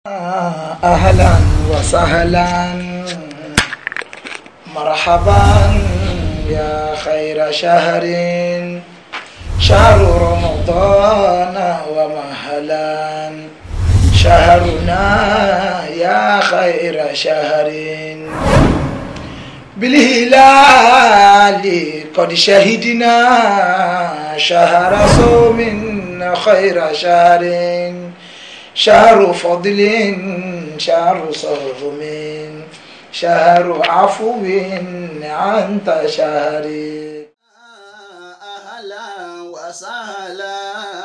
أهلا وسهلا مرحبا يا خير شهر شهر رمضان ومهلا شهرنا يا خير شهر بالهلال قد شهدنا شهر صوم خير شهر شهر فضل شهر صوم شهر عفو أنت شهري أهلا وسهلا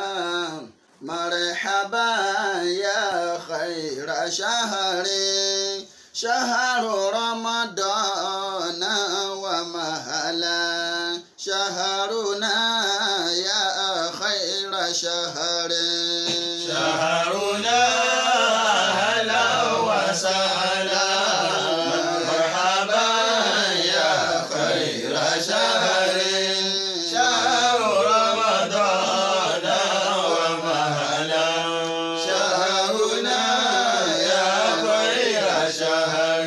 مرحبا يا خير شهر شهر رمضان ومهلا شهرنا يا خير شهر شهرنا أهلا وسهلا مرحبا يا خير شهر شهر رمضان ومهلا شهرنا يا خير شهر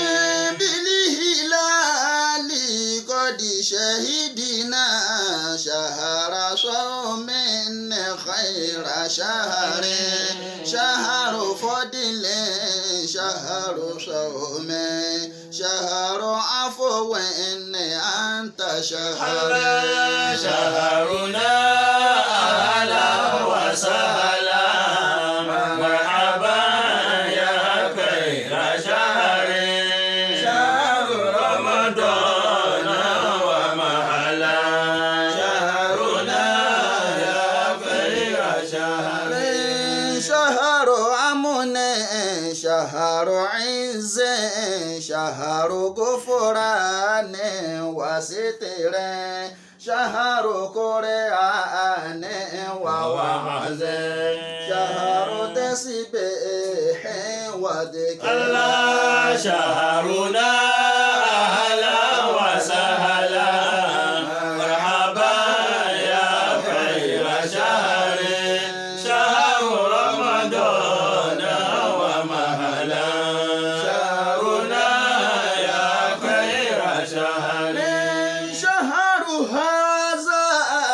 بالهلال قد شهدنا شهر صوم خير شهر شهر فضل شهر صوم شهر عفو أنت شهر شهرنا أهلا وسهلا مرحبا يا خير شهر شهر رمضان ومهلا شهرنا يا خير شهر شهر أمن شهر عز شهر غفران وستر شهر قرآن ووعظ شهر تسبيح وذكر الله شهرنا أهلا وسهلا مرحبا يا خير شهر شهر رمضان ومهلا شهرنا يا خير شهر شهر هذا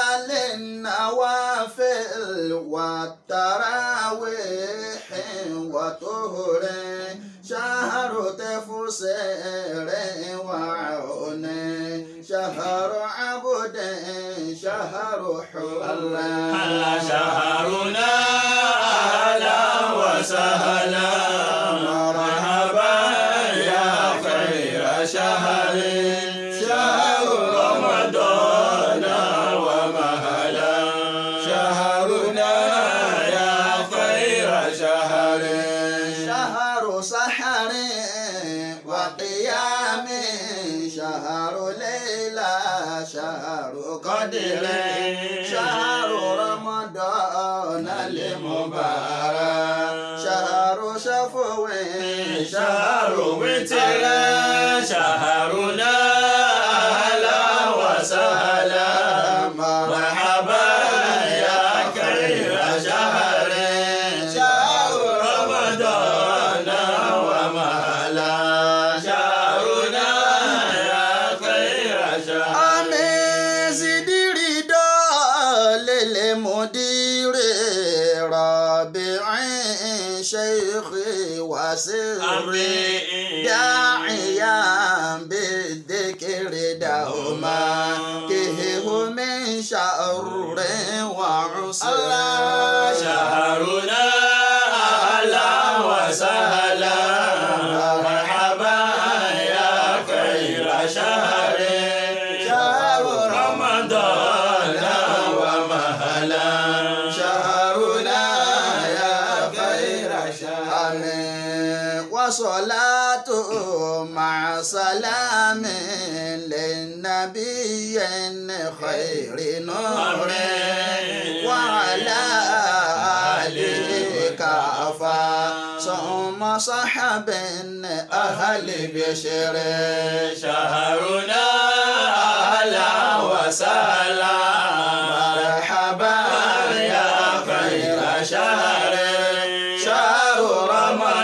للنوافل والتراويح وطهر شهر تفسير وعون شهر عبد شهر حر هلا شهرنا أهلا وسهلا مرحبا يا خير شهر شهر رمضان ومهلا شهرنا يا خير شهر شهر سحر وقيام شهر ليلة شهر قدر شهر رمضان المبارك شهر شفو شهر وتر شهرنا أهلا وسهلا مرحبا يا خير شهر شهر رمضان ومهلا شهرنا يا خير شهر آمين زدي رضا للمدير رابع شيخي وسري داعيا بالذكر دوما كهه من شر وعسر شهرنا أهلا وسهلا مرحبا يا خير شهر شهر رمضان ومهلا شهرنا يا خير شهر آمين وصلاة مع سلام للنبي خير نور وعلى آله كافة ثم صحب أهل بشر شهرنا أهلا وسهلا مرحبا يا خير شهر شهر رمضان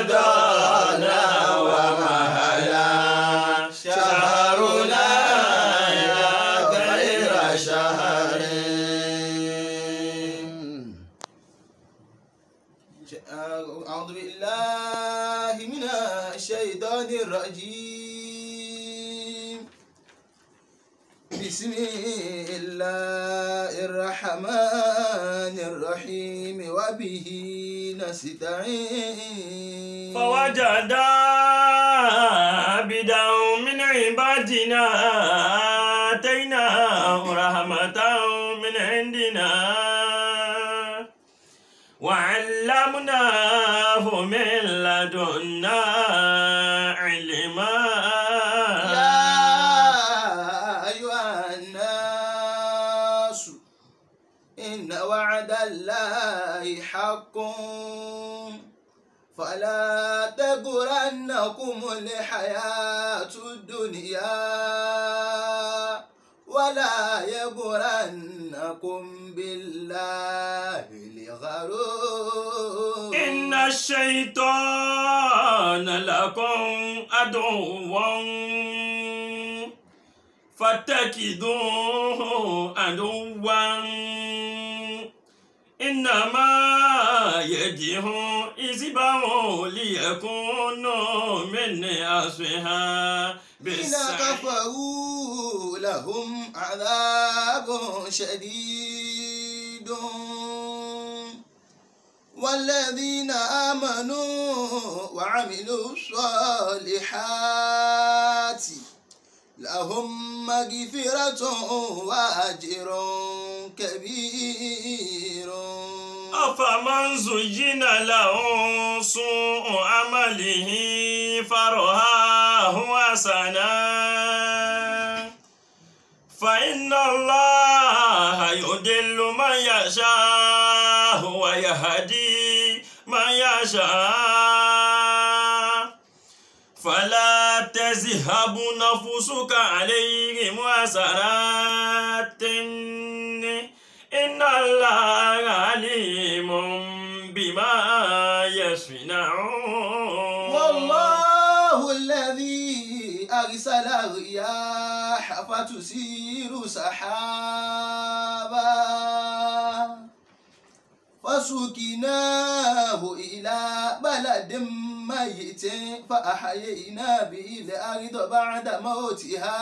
أعوذ بالله من الشيطان الرجيم بسم الله الرحمن الرحيم وبه نستعين فوجدا عبدا من عبادنا آتيناه رحمة من عندنا وعلمناه من لدنا علما يا أيها الناس إن وعد الله حق فلا تغرنكم الحياة الدنيا ولا يغرنكم بالله الغرور إن الشيطان لكم عدو فاتخذوه عدوا إنما يدعو حزبه ليكونوا من أصحاب إن السعير كفروا لهم عذاب شديد والذين آمنوا وعملوا الصالحات لهم مغفرة وأجر كبير أفمن زين له سوء عمله فرآه حسنا فإن الله يضل من يشاء ويهدي من يشاء فلا تذهب نفسك عليهم حسرات إن الله عليم بما يصنعون والله الذي أرسل الرياح فتثير سحابا فسقناه إلى بلد ميت فأحيينا به الأرض بعد موتها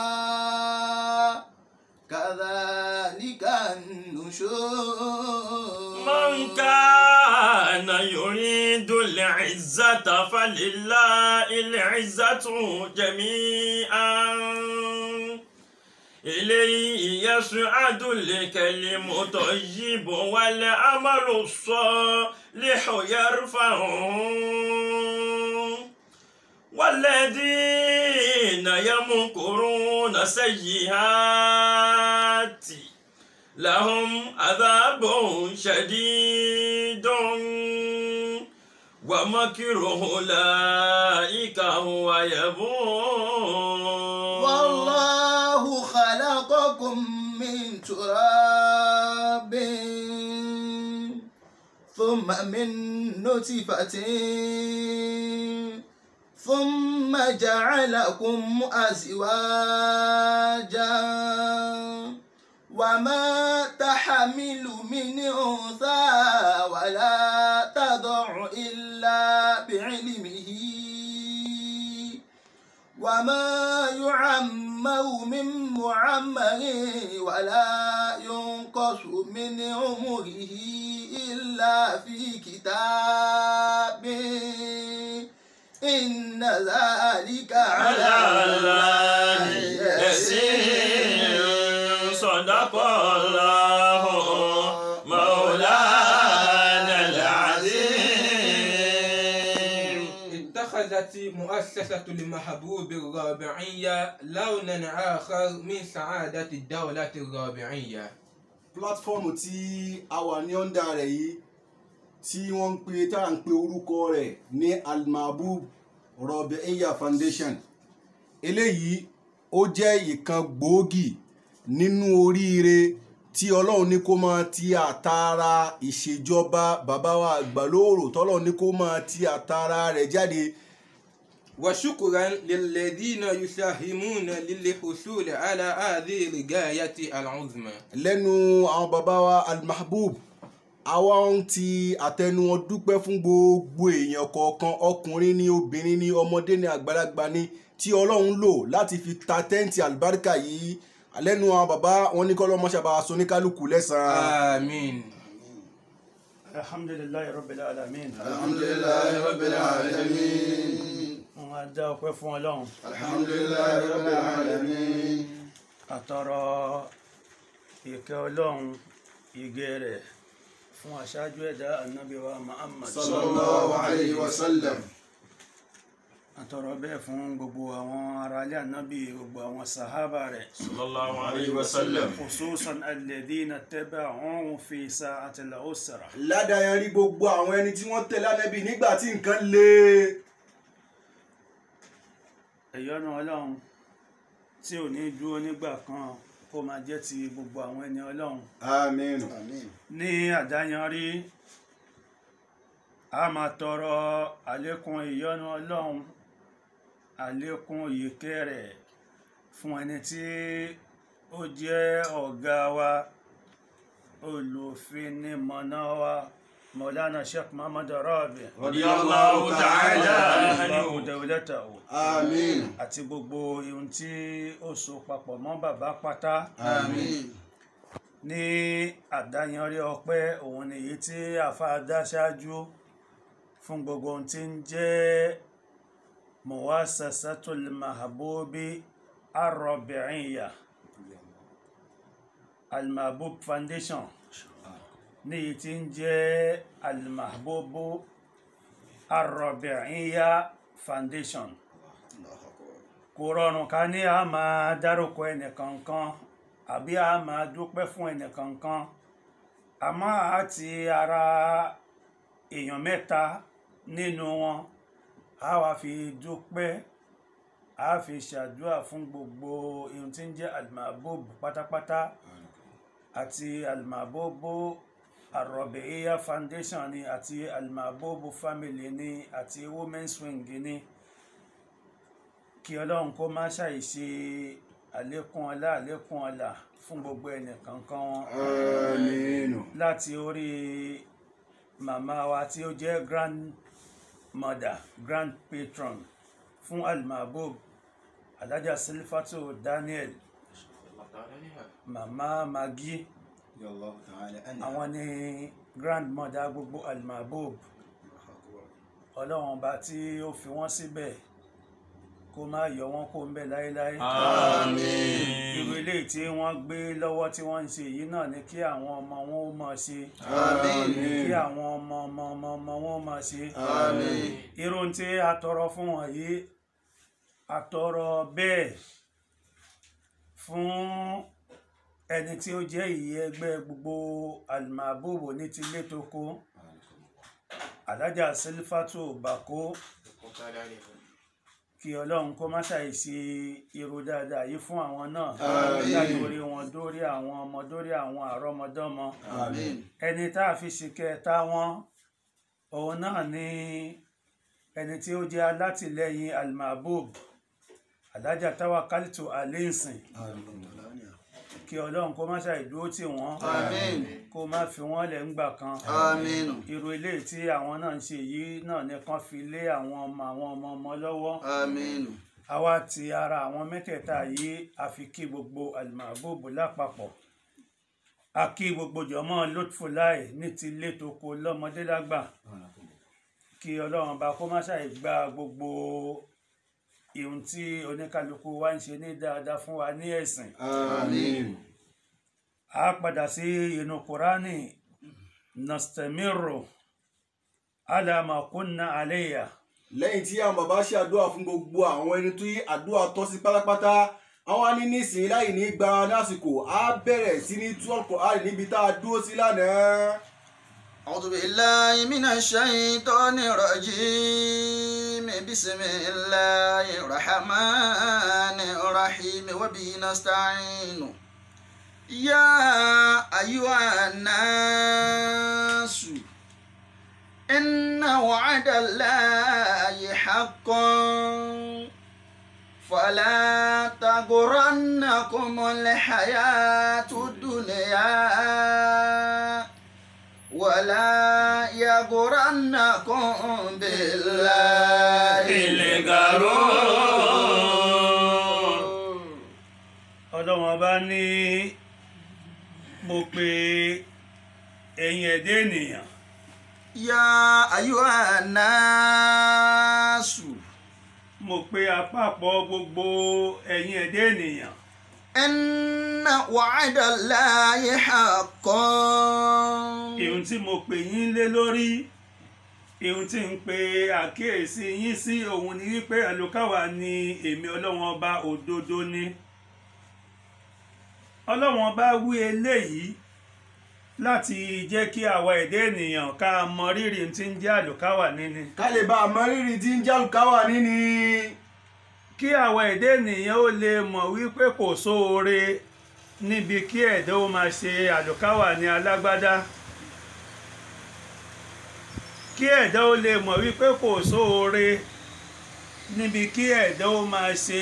كذلك النشور من كان يريد العزة فلله العزة جميعا إليه يصعد الكلم الطيب والعمل الصالح يرفعه والذين يمكرون سيئات لهم عذاب شديد ومكر أولئك هو يبور والله خلقكم من تراب ثم من نطفة ثم جعلكم أزواجا وما تحمل من أنثى ولا تضع إلا بعلمه وما يعمر من معمر ولا ينقص من عمره إلا في كتاب إن ذلك على الله يسير صدق الله مولانا العظيم اتخذت مؤسسة المحبوب الرابعية لونا آخر من سعادة الدولة الرابعية pílátífọ́ọ̀mù tí a wà ní ọ̀ndà rẹ̀ yìí tí wọ́n ń pe tá à ń pe orúkọ rẹ̀ ní almabub Rabi'iyya foundation eléyìí ó jẹ́ ìkan gbòógì nínú oríire tí ọlọ́run ní kó máa ti àtàrà ìṣèjọba bàbá wa àgbàlóòrò tọ́lọ́run ní kó máa ti àtàrà rẹ̀ jáde وشكرا للذين يساهمون للحصول على هذه الغاية العظمى lẹ́nu àwọn bàbá wa almahbub àwa ń ti àtẹnu wọn dúpẹ́ fún gbogbo èèyàn kọ̀ọ̀kan ọkùnrin ní obìnrin ní ọmọdé ní àgbàlagbà ní tí ọlọ́run lò láti fi ta tẹ́ǹtì àlùbáríkà yìí lẹ́nu àwọn bàbá wọn ní kọ́lọ́mọṣàbà soníkálukú lẹ́sàn-án. àmín. alhamdulilayi rabbil alamin alhamdulilayi rabbil alamin wọn á dá ọpẹ́ fún Ọlọ́run alhamdulilayi rabbil alamin àtọrọ ìkẹ́ Ọlọ́run ìgẹ̀ rẹ̀ fún aṣáájú ẹ̀dá Ànábì wa Muhammad sallallahu alayhi wa sallam àtọrọ bẹ́ẹ̀ fún gbogbo àwọn aráalé Ànábì gbogbo àwọn sàhábà rẹ̀ sallallahu alayhi wa sallam khususan alladhina taba'uhu fi sa'atil usra ládàáyàn rí gbogbo àwọn ẹni tí wọ́n tẹ̀lé ànábì nígbà tí nǹkan le. ìyọ́nú Ọlọ́run tí ò ní dúró nígbà kan kó máa jẹ́ ti gbogbo àwọn ẹni Ọlọ́run àmín. ní àdáyanrí a máa tọrọ àlékún ìyọ́nú ọlọ́run àlékún ìyèké rẹ̀ fún ẹni tí ó jẹ́ ọ̀gá wa olùfinimọ̀nà wa mọ̀lánà sheikh muhammad rabi radiyallahu ta'ala Allahu anhu dawlatahu àmín àti gbogbo ohun tí ó so papọ̀ mọ́ bàbá pátá àmín ní àdáyanrí ọpẹ́ òun ni èyí tí àfa dá ṣáájú fún gbogbo ohun tí ń jẹ́ muwasasatul mahabubi arọbìnrin almahbub foundation ní èyí tí ń jẹ́ almahbubu arọbìnrin foundation kò rọrùn ká ní a máa dárúkọ ẹnìkankan àbí a máa dúpẹ́ fún ẹnìkankan àmọ́ àti ara èèyàn mẹ́ta nínú wọn a wá fi dúpẹ́ a fi ṣàdúrà fún gbogbo ohun tí ń jẹ́ almahbub pátápátá àti almahbub arọ̀bẹ̀ẹ́yà foundation ni àti almahbub family ni àti women's wing ni kí ọlọ́run kó má ṣàìṣe àlékún ọlá àlékún ọlá fún gbogbo ẹnìkankan wọn àmín. láti orí màmá wa tí ó jẹ́ grandmother grand patron fún almahbub alájà silfatu daniel màmá magi àwọn ni grandmother gbogbo almahbub ọlọ́run ọba tí ó fi wọ́n síbẹ̀ kó má yọ wọ́n kó ń bẹ̀ láéláé àmín irú eléyìí tí wọ́n gbé lọ́wọ́ tí wọ́n ń ṣe yìí náà ni kí àwọn ọmọ wọn ó máa ṣe àmín kí àwọn ọmọ ọmọ ọmọ ọmọ wọn ó máa ṣe àmín irú tí a tọrọ fún wọn yìí a tọrọ bẹ́ẹ̀ fún ẹni tí ó jẹ́ ìyẹ́ ẹgbẹ́ gbogbo almabubu ní tilé tó kó alájà sílífàtò bàkó kí ọlọ́run kó má ṣàì ṣe irú dáadáa yìí fún àwọn náà Àmín. látòrí wọn dórí àwọn ọmọ dórí àwọn àrọmọdọ́mọ àmín ẹni tá a fi ṣe kẹta wọn òun náà ni ẹni tí ó jẹ́ alátìlẹ́yìn almahbub alájà Tawakkaltu Alinsin kí ọlọ́run kó má ṣàì dúró tì wọ́n àmín kó má fi wọ́n lẹ̀ ńgbà kan àmín irú eléyìí tí àwọn náà ń ṣe yìí náà ni kán fi lé àwọn ọmọ àwọn ọmọ ọmọ lọ́wọ́ àmín àwa ti ara àwọn mẹ́tẹ̀ẹ̀ta yìí a fi kí gbogbo almahbub lápapọ̀ a kí gbogbo jọmọ́ lutfulai ní ti ilé tó kó lọ́mọdé lágbà kí ọlọ́run bá kó má ṣàì gba gbogbo ihun tí oníkálukú wa ń ṣe ní dáadáa fún wa ní ẹ̀sìn àmín. a padà sí inú kúránì nastamiru ala ma kunna alayya lẹ́yìn tí àwọn bàbá ṣe àdúrà fún gbogbo àwọn ẹni tó yí àdúrà tọ́ sí pátápátá àwọn á ní nísìnyí láì ní gba lásìkò á bẹ̀rẹ̀ sí ní tú Al-Qur'an níbi tá a dúró sí lánàá. أعوذ بالله من الشيطان الرجيم بسم الله الرحمن الرحيم وبه نستعين يا أيها الناس إن وعد الله حق فلا تغرنكم الحياة الدنيا يغرنكم بالله الغرور ọlọ́wọ́n bá ní mo pe ẹ̀yin ẹ̀dẹ́ ènìyàn يا أيها الناس mo pe àpapọ̀ gbogbo ẹ̀yin ẹ̀dẹ́ ènìyàn إن وعد الله حق ìhun tí mo pè yín lé lórí ìhun tí ń pe àkíyèsí yín sí òun ni wípé àlùkáwà ni èmi ọlọ́wọ́n ọba òdodo ni ọlọ́wọ́n ọba wí eléyìí láti jẹ́ kí àwa ẹ̀dẹ́ ènìyàn ká mọ rírì tí ń jẹ́ àlùkáwà níní ká lè bá a mọ rírì tí ń jálùkáwà níní kí àwa ẹ̀dẹ́ ènìyàn ó lè mọ̀ wípé kò sóore níbi kí ẹ̀dá ó máa ṣe àlùkáwà ní alágbádá kí ẹ̀dá ó lè mọ̀ wípé kò sóore níbi kí ẹ̀dá ó máa ṣe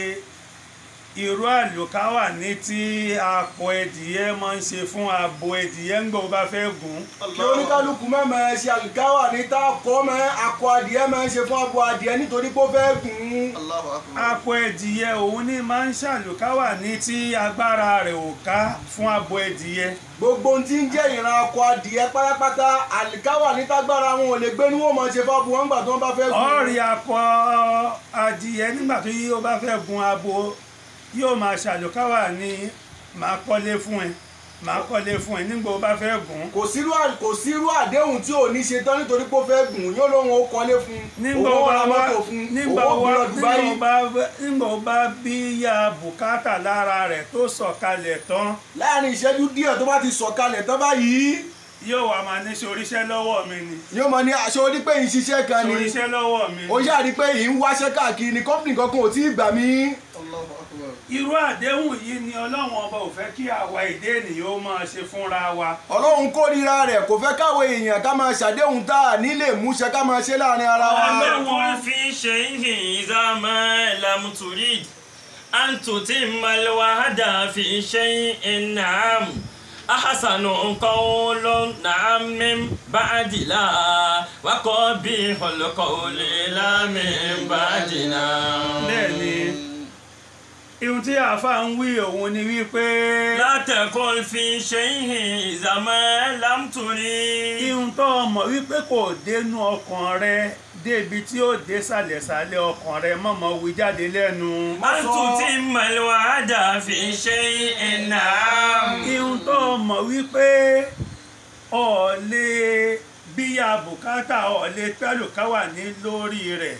irú àlùkáwà ní tí apò ẹdìyẹ máa ń ṣe fún abo ẹdìyẹ ń gbọ́ bá fẹ́ gùn kí oníkálukú má máa ṣe àlùkáwà ní tá a kọ́ mọ́ akọ adìẹ máa ń ṣe fún abo adìẹ nítorí pé ó fẹ́ gùn ún. الله أكبر akọ ẹdìyẹ òun ní máa ń ṣàlùkáwà ní tí agbára rẹ̀ ò ká fún abo ẹdìyẹ gbogbo ohun tí ń jẹ́ ìran akọ adìẹ pátápátá àlùkáwà ní tágbára wọn ò lè gbé ní wọ́n máa ṣe fún abo wọn gbà tí wọ́n bá fẹ́ gùn ún. ọ̀rì akọ adìyẹ nígbà tó yí ó bá fẹ́ gun abo yóò máa ṣàlùkáwà ní màá kọ́lé fún ẹ màá kọ́lé fún ẹ nígbà ó bá fẹ́ gùn kò sírú à- kò sírú àdéhùn tí ò ní ṣe tán nítorí pé ó fẹ́ gùn ún. yóò lóun ó kọ́lé fún un nígbà òun ó ó bá ra wá mọ́tò fún un nígbà òun ó ó wá gbé lọ nígbà Dubai. ó bá nígbà ó bá bí ya bùkátà lára rẹ̀ tó sọ̀kalẹ̀ tán láàrin ìṣẹ́jú díẹ̀ tó bá ti sọ̀kalẹ̀ tán báyìí yóò wá máa ní ṣoríṣẹ́ lọ́wọ́ mi ni yóò mọ ní aṣọ orí pé yìí ṣiṣẹ́ kan ni ṣoríṣẹ́ lọ́wọ́ mi ó ni yára rí pé yìí ń wáṣẹ́ káàkiri ni kọ́mpìnì kankan ò tí ì gbà mí. الله أكبر irú àdéhùn yìí ni ọlọ́run ọba ò fẹ́ kí àwa èdè ènìyàn ó máa ṣe fúnra wa ọlọ́run kórìíra rẹ̀ kò fẹ́ káwọn èèyàn ká máa ṣàdéhùn tá a nílé múṣẹ ká máa ṣe láàrin ara wa. Ọlọ́run- قل في شيء إذا ما لم تريد أن تتم الوعد في شيء نعم أحسن قول نعم من بعد لا وقبيح القول لا من بعد نعم bẹ́ẹ̀ ni ihun tí àáfàá ń wí òun ni wípé لا تقل في شيء إذا ما لم تريد ihun tó mọ̀ wípé kò dénú ọkàn rẹ débi tí ó dé sàlẹ̀sàlẹ̀ ọkàn rẹ mọ̀mọ́ wí jáde lẹ́nu. أن تتم الوعد في شيء نعم ihun tó mọ̀ wípé ọ̀ lè bíyà bùkátà ọ̀ lè pẹ́lùkáwà ní lórí rẹ̀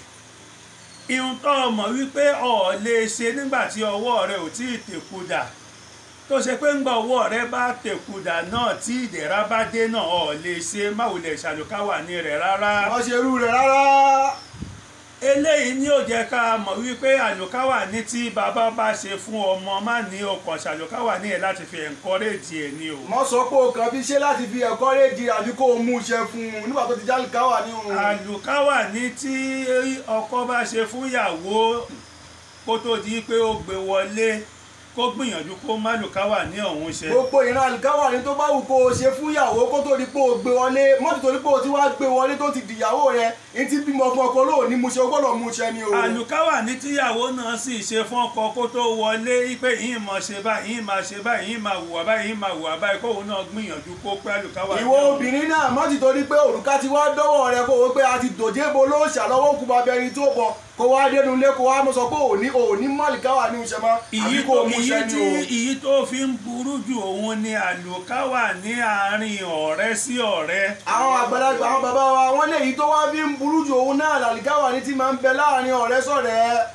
ihun tó mọ̀ wípé ọ̀ lè ṣe nígbà tí ọwọ́ rẹ ò tí ì tèkudà tó ṣe pé ńgbà ọwọ́ rẹ bá tèkudà náà tí ìdẹ̀ra bá dé náà ọ̀ lè ṣe máwùlẹ̀ ṣàlùkáwà ní rẹ̀ rárá wọ́n ṣe irú rẹ̀ rárá. eléyìí ni ó jẹ́ ká mọ̀ wípé àlùkáwà ní tí bàbá bá ṣe fún ọmọ má ní ọkàn ṣàlùkáwà ní ẹ̀ láti fi encourage ẹ̀ ni o. mọ sọ pé o kàn fi ṣe láti fi ẹ̀kọ́ rédíò àbí kó o mú iṣẹ́ fún un nígbà tó ti já káwà ní òun. àlùkáwà ní tí ọkọ bá ṣe fún ìyàwó kó tó di pé ó gbé wọlé kó gbìyànjú kó má lùkáwà ní ọ̀hún ṣe. gbogbo ìran àlùkáwà ní tó bá wù kó o ṣe fún ìyàwó kó tó di pé o gbé wọlé mọ́tò tó di pé o ti wá gbé wọlé tó ti dìyàwó rẹ ní ti bímọ fún ọkọ lóò ní múṣẹ o gbọ́dọ̀ múṣẹ ni o. àlùkáwà ní tíyàwó náà sì ṣe fún ọkọ kó tó wọlé pé yìí máa ṣe báyìí yìí máa ṣe báyìí yìí máa wùwà báyìí yìí máa wùwà báyìí kóun náà gbìyànjú kó pé àlùkáwà ní ìwọ ọ̀hún. obìnrin náà má ti torí pé òrùka ti wá dọ́wọ́ rẹ kó o pé a ti dòjé bo ló ṣàlọ́wọ́ kú bàbá ẹni tó bọ̀ kó wá dénú ilé kó wá mọ̀ sọ pé òní òní mọ̀lìkáwà ní oṣù mọ́ àbí ìyí kó tó o mú ìyí iṣẹ́ ni tí o. ìyí tó fi ń burú jù òun ni àlùkáwà ní àárín ọ̀rẹ́ sí ọ̀rẹ́. àwọn àgbàlagbà àwọn bàbá wa wọ́n lè yí tó wá fi ń burú jù òun náà làlìkáwà ní ti máa ń bẹ láàrin ọ̀rẹ́ sọ̀rẹ́.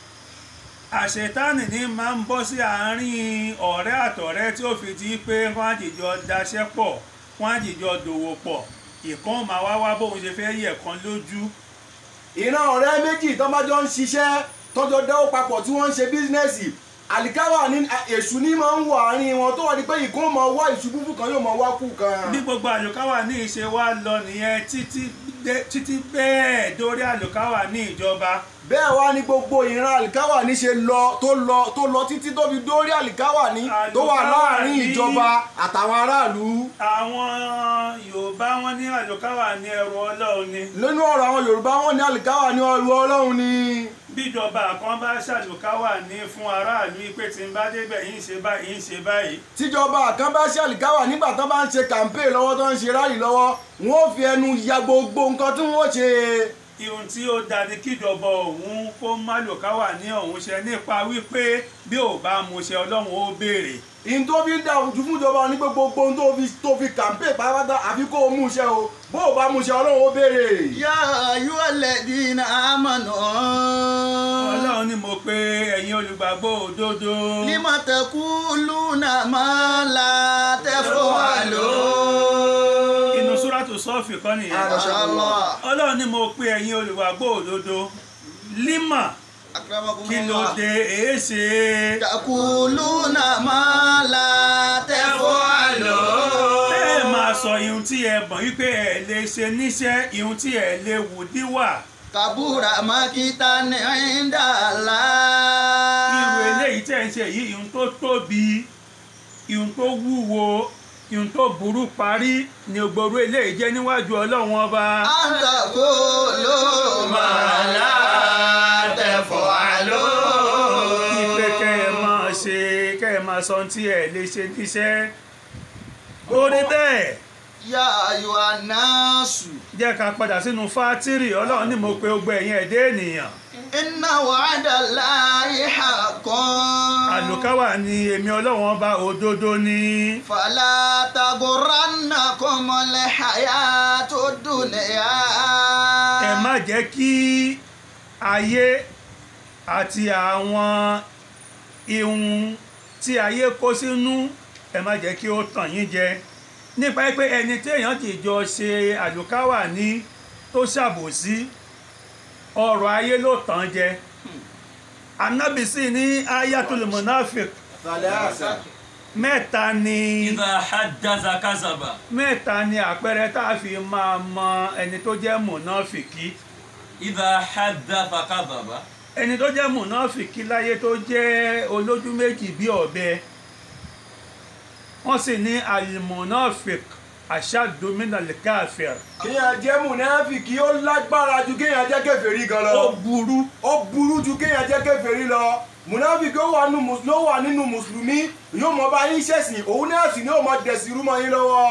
àṣetánì ní máa ń bọ́ sí àárín ọ̀rẹ́ àtọ̀rẹ́ tí ó fi di pé wọ́n á jìjọ daṣẹ́ pọ̀ wọ́n á jìjọ dòwò pọ̀ ìkan máa wá wá bóun ṣe fẹ́ yẹ̀ kan lójú. ìran ọ̀rẹ́ méjì tó bá jọ ń ṣiṣẹ́ tọ́jọ́ dáwọ́ papọ̀ tí wọ́n ń ṣe bísínẹ́sì àlìkáwà ní èṣù ní máa ń wọ àárín wọn tó wà ní pé ìkó máa wá ìṣubú fún kan yóò máa wá kú kan. bí gbogbo àlùkáwà ní ìṣe wa lọ nìyẹn títí dé- títí bẹ́ẹ̀ dórí àlùkáwà ní ìjọba bẹ́ẹ̀ wá ní gbogbo ìran àlìkáwà ní ṣe lọ tó lọ tó lọ títí tó fi dórí àlìkáwà ní tó wà láàrin Àlùkáwà ní- ìjọba àtàwọn aráàlú àwọn yorùbá wọn ní àlùkáwà ní ẹrù ọlọ́run ni nínú ọ̀rọ̀ àwọn yorùbá wọn ní àlìkáwà ní ọrù ọlọ́run ni bíjọba kan bá ṣàlùkáwà ní fún aráàlú pé tí n bá débẹ̀ yín ṣe báyìí yín ṣe báyìí tíjọba kan bá ṣe àlìkáwà nígbà tó bá ń ṣe kàmpéè lọ́wọ́ tó ń ṣe ráàlì lọ́wọ́ wọn ò fi ẹnu ya gbogbo nǹkan tí wọ́n ṣe ihun tí ó da ni kíjọba òun kó má lùkáwà ní òun ṣe nípa wípé bí ò bá mu ṣe ọlọ́run ó béèrè ìyìn tó fi ń dá ojú fún ìjọba ní gbogbo ohun tó fi tó fi kàmpéè pátápátá àfi kó o mú iṣẹ́ o bó o bá mú iṣẹ́ ọlọ́run ó béèrè. يا أيها الذين آمنوا ọlọ́run ni mo pe ẹ̀yin olùgbàgbọ́ òdodo لم تقولون ما لا تفعلون inú súrátù sọ́ọ̀fì kọ́ nìyẹn ما شاء الله ọlọ́run ni mo pe ẹ̀yin olùgbàgbọ́ òdodo límà أكرمكم kí ló الله dé èéṣe تقولون ما لا تفعلون ẹ máa sọ ihun tí ẹ mọ̀ wípé ẹ lè ṣe níṣẹ́ ihun tí ẹ lè wù díwà كبر مقتا عند irú الله eléyìí tẹ̀ ń ṣe yìí ihun tó tóbi ihun tó wúwo ihun tó burú parí ni gbogbo eléyìí jẹ́ níwájú ọlọ́run ọba أن تقولوا ما لا تفعلون ìpè kẹ́ ẹ máa ṣe kẹ́ ẹ máa sọ ohun tí ẹ lè ṣe níṣẹ́ ó rí bẹ́ẹ̀ يا أيها الناس jẹ́ ká padà sínú fátírì ọlọ́run ní mo pe gbogbo ẹ̀yin ẹ̀dẹ́ ènìyàn إن وعد الله حق àlùkáwà ni èmi ọlọ́run ọba òdodo ni فلا تغرنكم الحياة الدنيا ẹ má jẹ́ kí ayé àti àwọn ihun tí ayé kó sínú ẹ má jẹ́ kí ó tàn yín jẹ nípa pé ẹni tí èèyàn ti jọ ṣe àlùkáwà ní tó ṣàbòsí ọrọ̀ ayé ló tàn jẹ anábìsí ní ayatul munafik Sàlẹ́àsà. mẹ́ta ni إذا حدث كذب mẹ́ta ni àpẹẹrẹ tá a fi máa mọ ẹni tó jẹ́ mùnáfìkì إذا حدث كذب ẹni tó jẹ́ mùnáfìkì láyé tó jẹ́ olójú méjì bí ọ̀bẹ wọ́n sì ní alimunafik aṣáàdùmínàlì káfíìr kéèyàn jẹ́ mùnáfìkì ó lágbára ju kéèyàn jẹ́ kèfèrí gan lọ. ó burú ó burú ju kéèyàn jẹ́ kèfèrí lọ. mùnáfìkì ó wà nínú mùs- ló wà nínú mùsùlùmí yóò mọ bá yín ṣẹ̀sìn òun náà sì ni ó mọ dẹ̀sí rúmọ yín lọ́wọ́.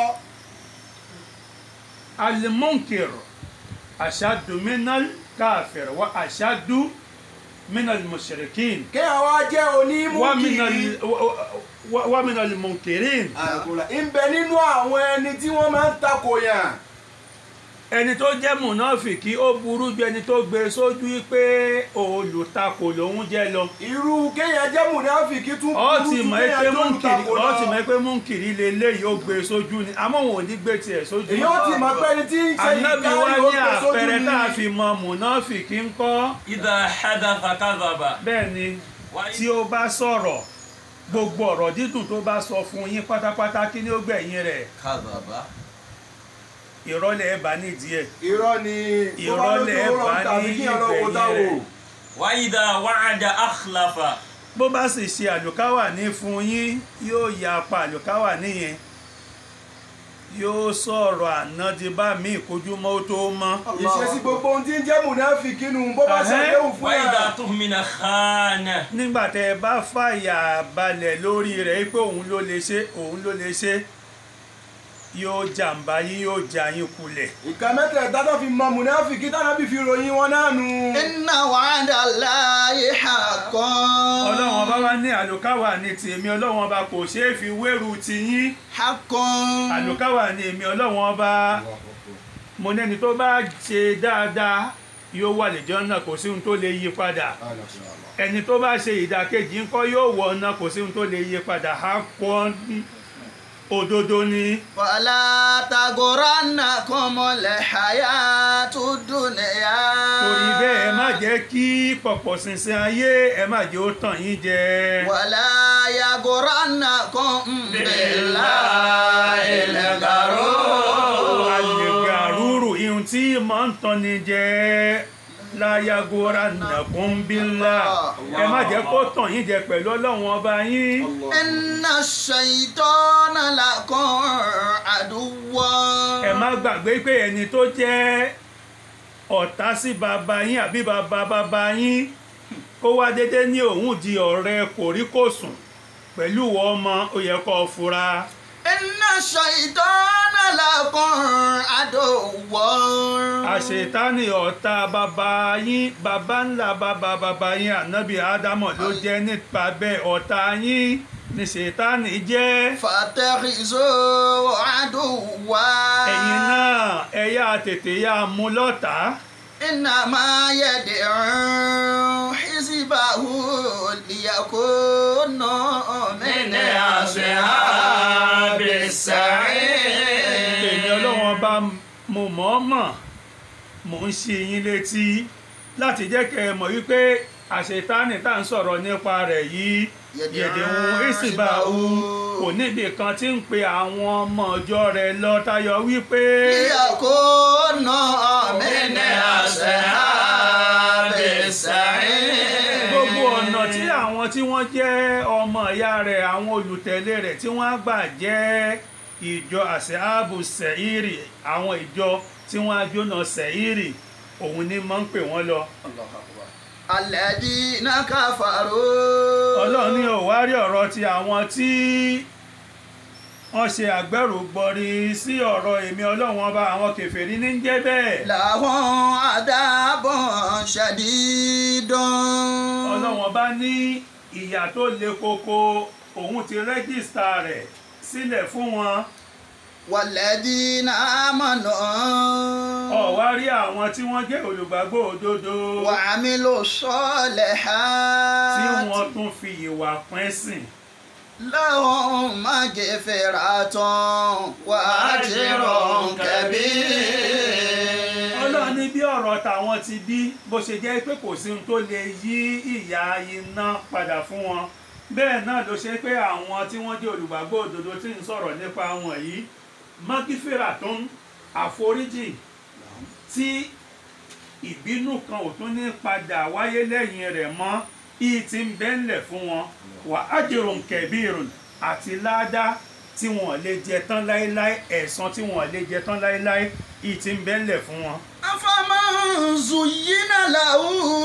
alimunkir aṣáàdùmínàlì káfíìr wa aṣáàdùmínàlì mùsùlùkìn kéèyàn wá jẹ́ onímùkìrì. wa minal munkirin àkùrà ń bẹ nínú àwọn ẹni tí wọ́n máa ń takò yàn. ẹni tó jẹ́ mùnáfìkì ó burú ju ẹni tó gbé sójú pé olùtakò lòun jẹ́ lọ irú kéèyàn jẹ́ mùnáfìkì tún ọ burú ti ju mọ̀ kéèyàn pé jẹ́ múnkìrì olùtakò ọ ti lọ. mọ̀ pé múnkìrì leléyìí ó gbé sójú ni àmọ́ wọn ò ní gbé tiẹ̀ sójú èyí ó ti mọ̀ pé ẹni tí ń ṣe ànábì wa ìkárí ó ní gbé sójú àpẹẹrẹ ni. tá a fi mọ mùnáfìkì ń kọ́ إذا حدث كذب bẹ́ẹ̀ ni tí ó bá sọ̀rọ̀ gbogbo ọ̀rọ̀ dídùn tó bá sọ fún yín pátápátá kí ni ó gbẹ̀yìn rẹ̀ كذب ìrọ́lẹ̀ ẹ̀ bá nídìí ẹ̀ irọ́ ni tó bá lójú Ìrọ̀lẹ́ ọ̀rọ̀ bá tàbí ní kí ọ̀rọ̀ wò ìgbẹ̀yìn táwò. rẹ̀. وإذا وعد أخلف bó bá sì ṣe àlùkáwà ní fún yín yóò ya apá àlùkáwà níyẹn yóò sọ̀rọ̀ ànádìbá míì kójúmọ́ ó tó mọ́ ìṣesí gbogbo ohun tí ń jẹ́ mùnáfìkì nù bó bá Ẹ̀hẹ́. ṣàdéhùn fún وإذا yà. تؤمن خان nígbà tẹ́ ẹ bá fàyà balẹ̀ lórí rẹ̀ pé òun ló lè ṣe òun ló lè ṣe yóò jàǹbá yín yóò já yín kulẹ̀ ìka mẹ́tẹ̀ẹ̀ta tó fi mọ mùnáfìkì tánábì fi ròyìn wọn náà nù. إن وعد الله حق ọlọ́run ọba wa ní àlùkáwà ní tèmi ọlọ́run ọba kò ṣeé fi wéru tiyín حق àlùkáwà ní èmi ọlọ́run ọba mo nẹ́ni tó bá ṣe dáadáa yóò wà lẹ́jọ́ náà kò sí ohun tó lè yí padà ẹni tó bá ṣe ìdàkejì ńkọ́ yóò wọ̀ ọ́nà kò sí ohun tó lè yí padà á kọ́ òdodo ni ولا تغرنكم الحياة الدنيا torí bẹ́ẹ̀ ẹ má jẹ́ kí pọ̀pọ̀ ṣinṣin ayé ẹ má jẹ́ ó tàn yín jẹ ولا يغرنكم بالله الغرور àlègàrúrù ihun tí máa ń tanni jẹ láyàgòrà nàkúnbílà ẹ má jẹ́ kó tàn yín jẹ pẹ̀lú ọlọ́run ọba yín إن الشيطان لكم عدو ẹ má gbàgbé pé ẹni tó jẹ́ ọ̀tá sí bàbá yín àbí bàbá bàbá yín kó wá dédé ní òun di ọ̀rẹ́ kòríkòsùn pẹ̀lú ìwọ ọmọ ó yẹ kó o fura إن الشيطان لكم عدو àṣetánì ọ̀tá bàbá yín bàbá ńlá bàbá bàbá yín ànábì ádámọ̀ ló jẹ́ nípa bẹ́ẹ̀ ọ̀tá yín ní ṣètánì jẹ́ فاتخذوه عدوا ẹ̀yin náà ẹ yá tètè yá mú lọ́tàá إنما يدعو حزبه ليكونوا من أصحاب السعير èmi ọlọ́wọ́n bá mo mọ̀ọ́mọ̀ mò ń ṣe yín létí láti jẹ́ kẹ́ ẹ mọ̀ wípé àṣetánì tá à ń sọ̀rọ̀ nípa rẹ̀ yìí yẹ̀dẹ̀hún ìsìnbáwú kò níbi kan tí ń pe àwọn ọmọ ọjọ́ rẹ̀ lọ tayọ wípé ليكونوا من أصحاب السعير gbogbo ọ̀nà tí àwọn tí wọ́n jẹ́ ọmọ ìyá rẹ̀ àwọn olùtẹ̀lé rẹ̀ tí wọ́n á gbà jẹ́ ìjọ àṣẹ́àbù sẹ̀írì àwọn ìjọ tí wọ́n á jóná sẹ̀írì òun ni máa ń pè wọ́n lọ. الذين كفروا ọlọ́run ní òwárí ọ̀rọ̀ ti àwọn tí wọ́n ṣe àgbẹ̀rù gbọ́rí sí ọ̀rọ̀ èmi ọlọ́run ọba àwọn kèfèrí ní jẹ́ bẹ́ẹ̀. لهم عذاب شديد ọlọ́run ọba ní ìyà tó le koko òun ti rẹ́gísítà rẹ̀ sílẹ̀ fún wọn. والذين آمنوا ọ̀wá rí àwọn tí wọ́n jẹ́ olùgbàgbọ́ òdodo وعملوا الصالحات tí wọ́n tún fi ìwà pín sìn. لهم مغفرة وأجر كبير ọlọ́run ní bí ọ̀rọ̀ tàwọn ti bí bó ṣe jẹ́ pé kò sí ohun tó lè yí ìyà iná padà fún wọn bẹ́ẹ̀ náà ló ṣe pé àwọn tí wọ́n jẹ́ olùgbàgbọ́ òdodo tí ń sọ̀rọ̀ nípa wọn yìí mọ́kífèrà tó ń àforíjì tí ìbínú kan ò tún ní padà wáyé lẹ́yìn rẹ̀ mọ́ ìyí tí ń bẹ́ńlẹ̀ fún wọn wà ájòrò kẹ̀bírùn àti ládá tí wọn lè jẹ tán láéláé ẹ̀san tí wọn lè jẹ tán láéláé ìyí tí ń bẹ́ńlẹ̀ fún wọn. أفمن زين له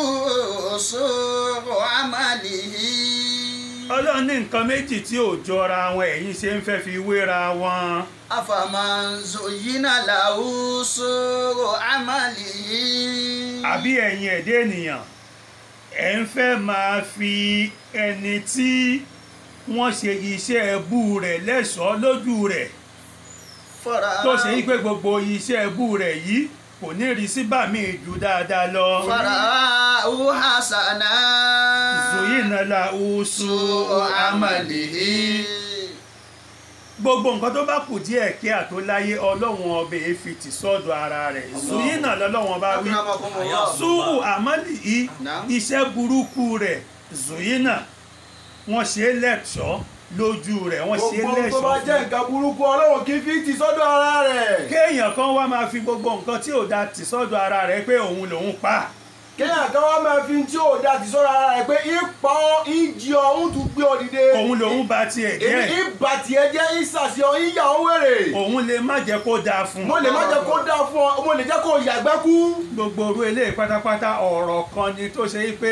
سوء عمله ọlọ́run ní nǹkan méjì tí ò jọra wọn ẹ̀yin ṣe ń fẹ́ fi wéra wọn. أفمن زين له سوء عمله àbí ẹ̀yin ẹ̀dẹ́ ènìyàn ẹ̀ ń fẹ́ máa fi ẹni tí wọ́n ṣe iṣẹ́ ẹbú rẹ̀ lẹ́ṣọ̀ọ́ lójú rẹ̀ tó ṣe yí pé gbogbo iṣẹ́ ẹbú rẹ̀ yìí kò ní rí síbà míì ju dáadáa lọ. فرآه حسنا zuyina la usu amalihi gbogbo nǹkan tó bá kù díẹ̀ kí àtó láyé ọlọ́run ọbẹ̀ yìí fi tì sọ́dọ̀ ara rẹ̀ zuyina lọ́lọ́run bá wí أكرمكم الله sùúrù àmọ́lì yìí Naam. iṣẹ́ burúkú rẹ̀ zuyina wọ́n ṣe é lẹ́ṣọ́ lójú rẹ̀ wọ́n ṣe é gbogbo tó lẹ́ṣọ́ bá jẹ́ fún nǹkan burúkú ọlọ́run kì í fi ti sọ́dọ̀ ara rẹ̀ kéèyàn kan wá máa fi gbogbo nǹkan tí ò da tì sọ́dọ̀ ara rẹ̀ pé òun lòun pa kéèyàn kan wá máa fi tí ò da ti sọ́dọ̀ ara rẹ̀ pé ipa ìjì ọ̀hún tún gbé ọ dìde òun lòun ba tiẹ̀ èmi jẹ́ ìbà tiẹ̀ jẹ́ ìsàsì ọ ìyà ọ wèrè òun lè má jẹ́ kó dáa fún mo lè má jẹ́ kó dáa fún ọ mo lè jẹ́ kó yàgbẹ́ kú gbogbo orú eléyìí pátápátá ọ̀rọ̀ kan ni tó ṣe pé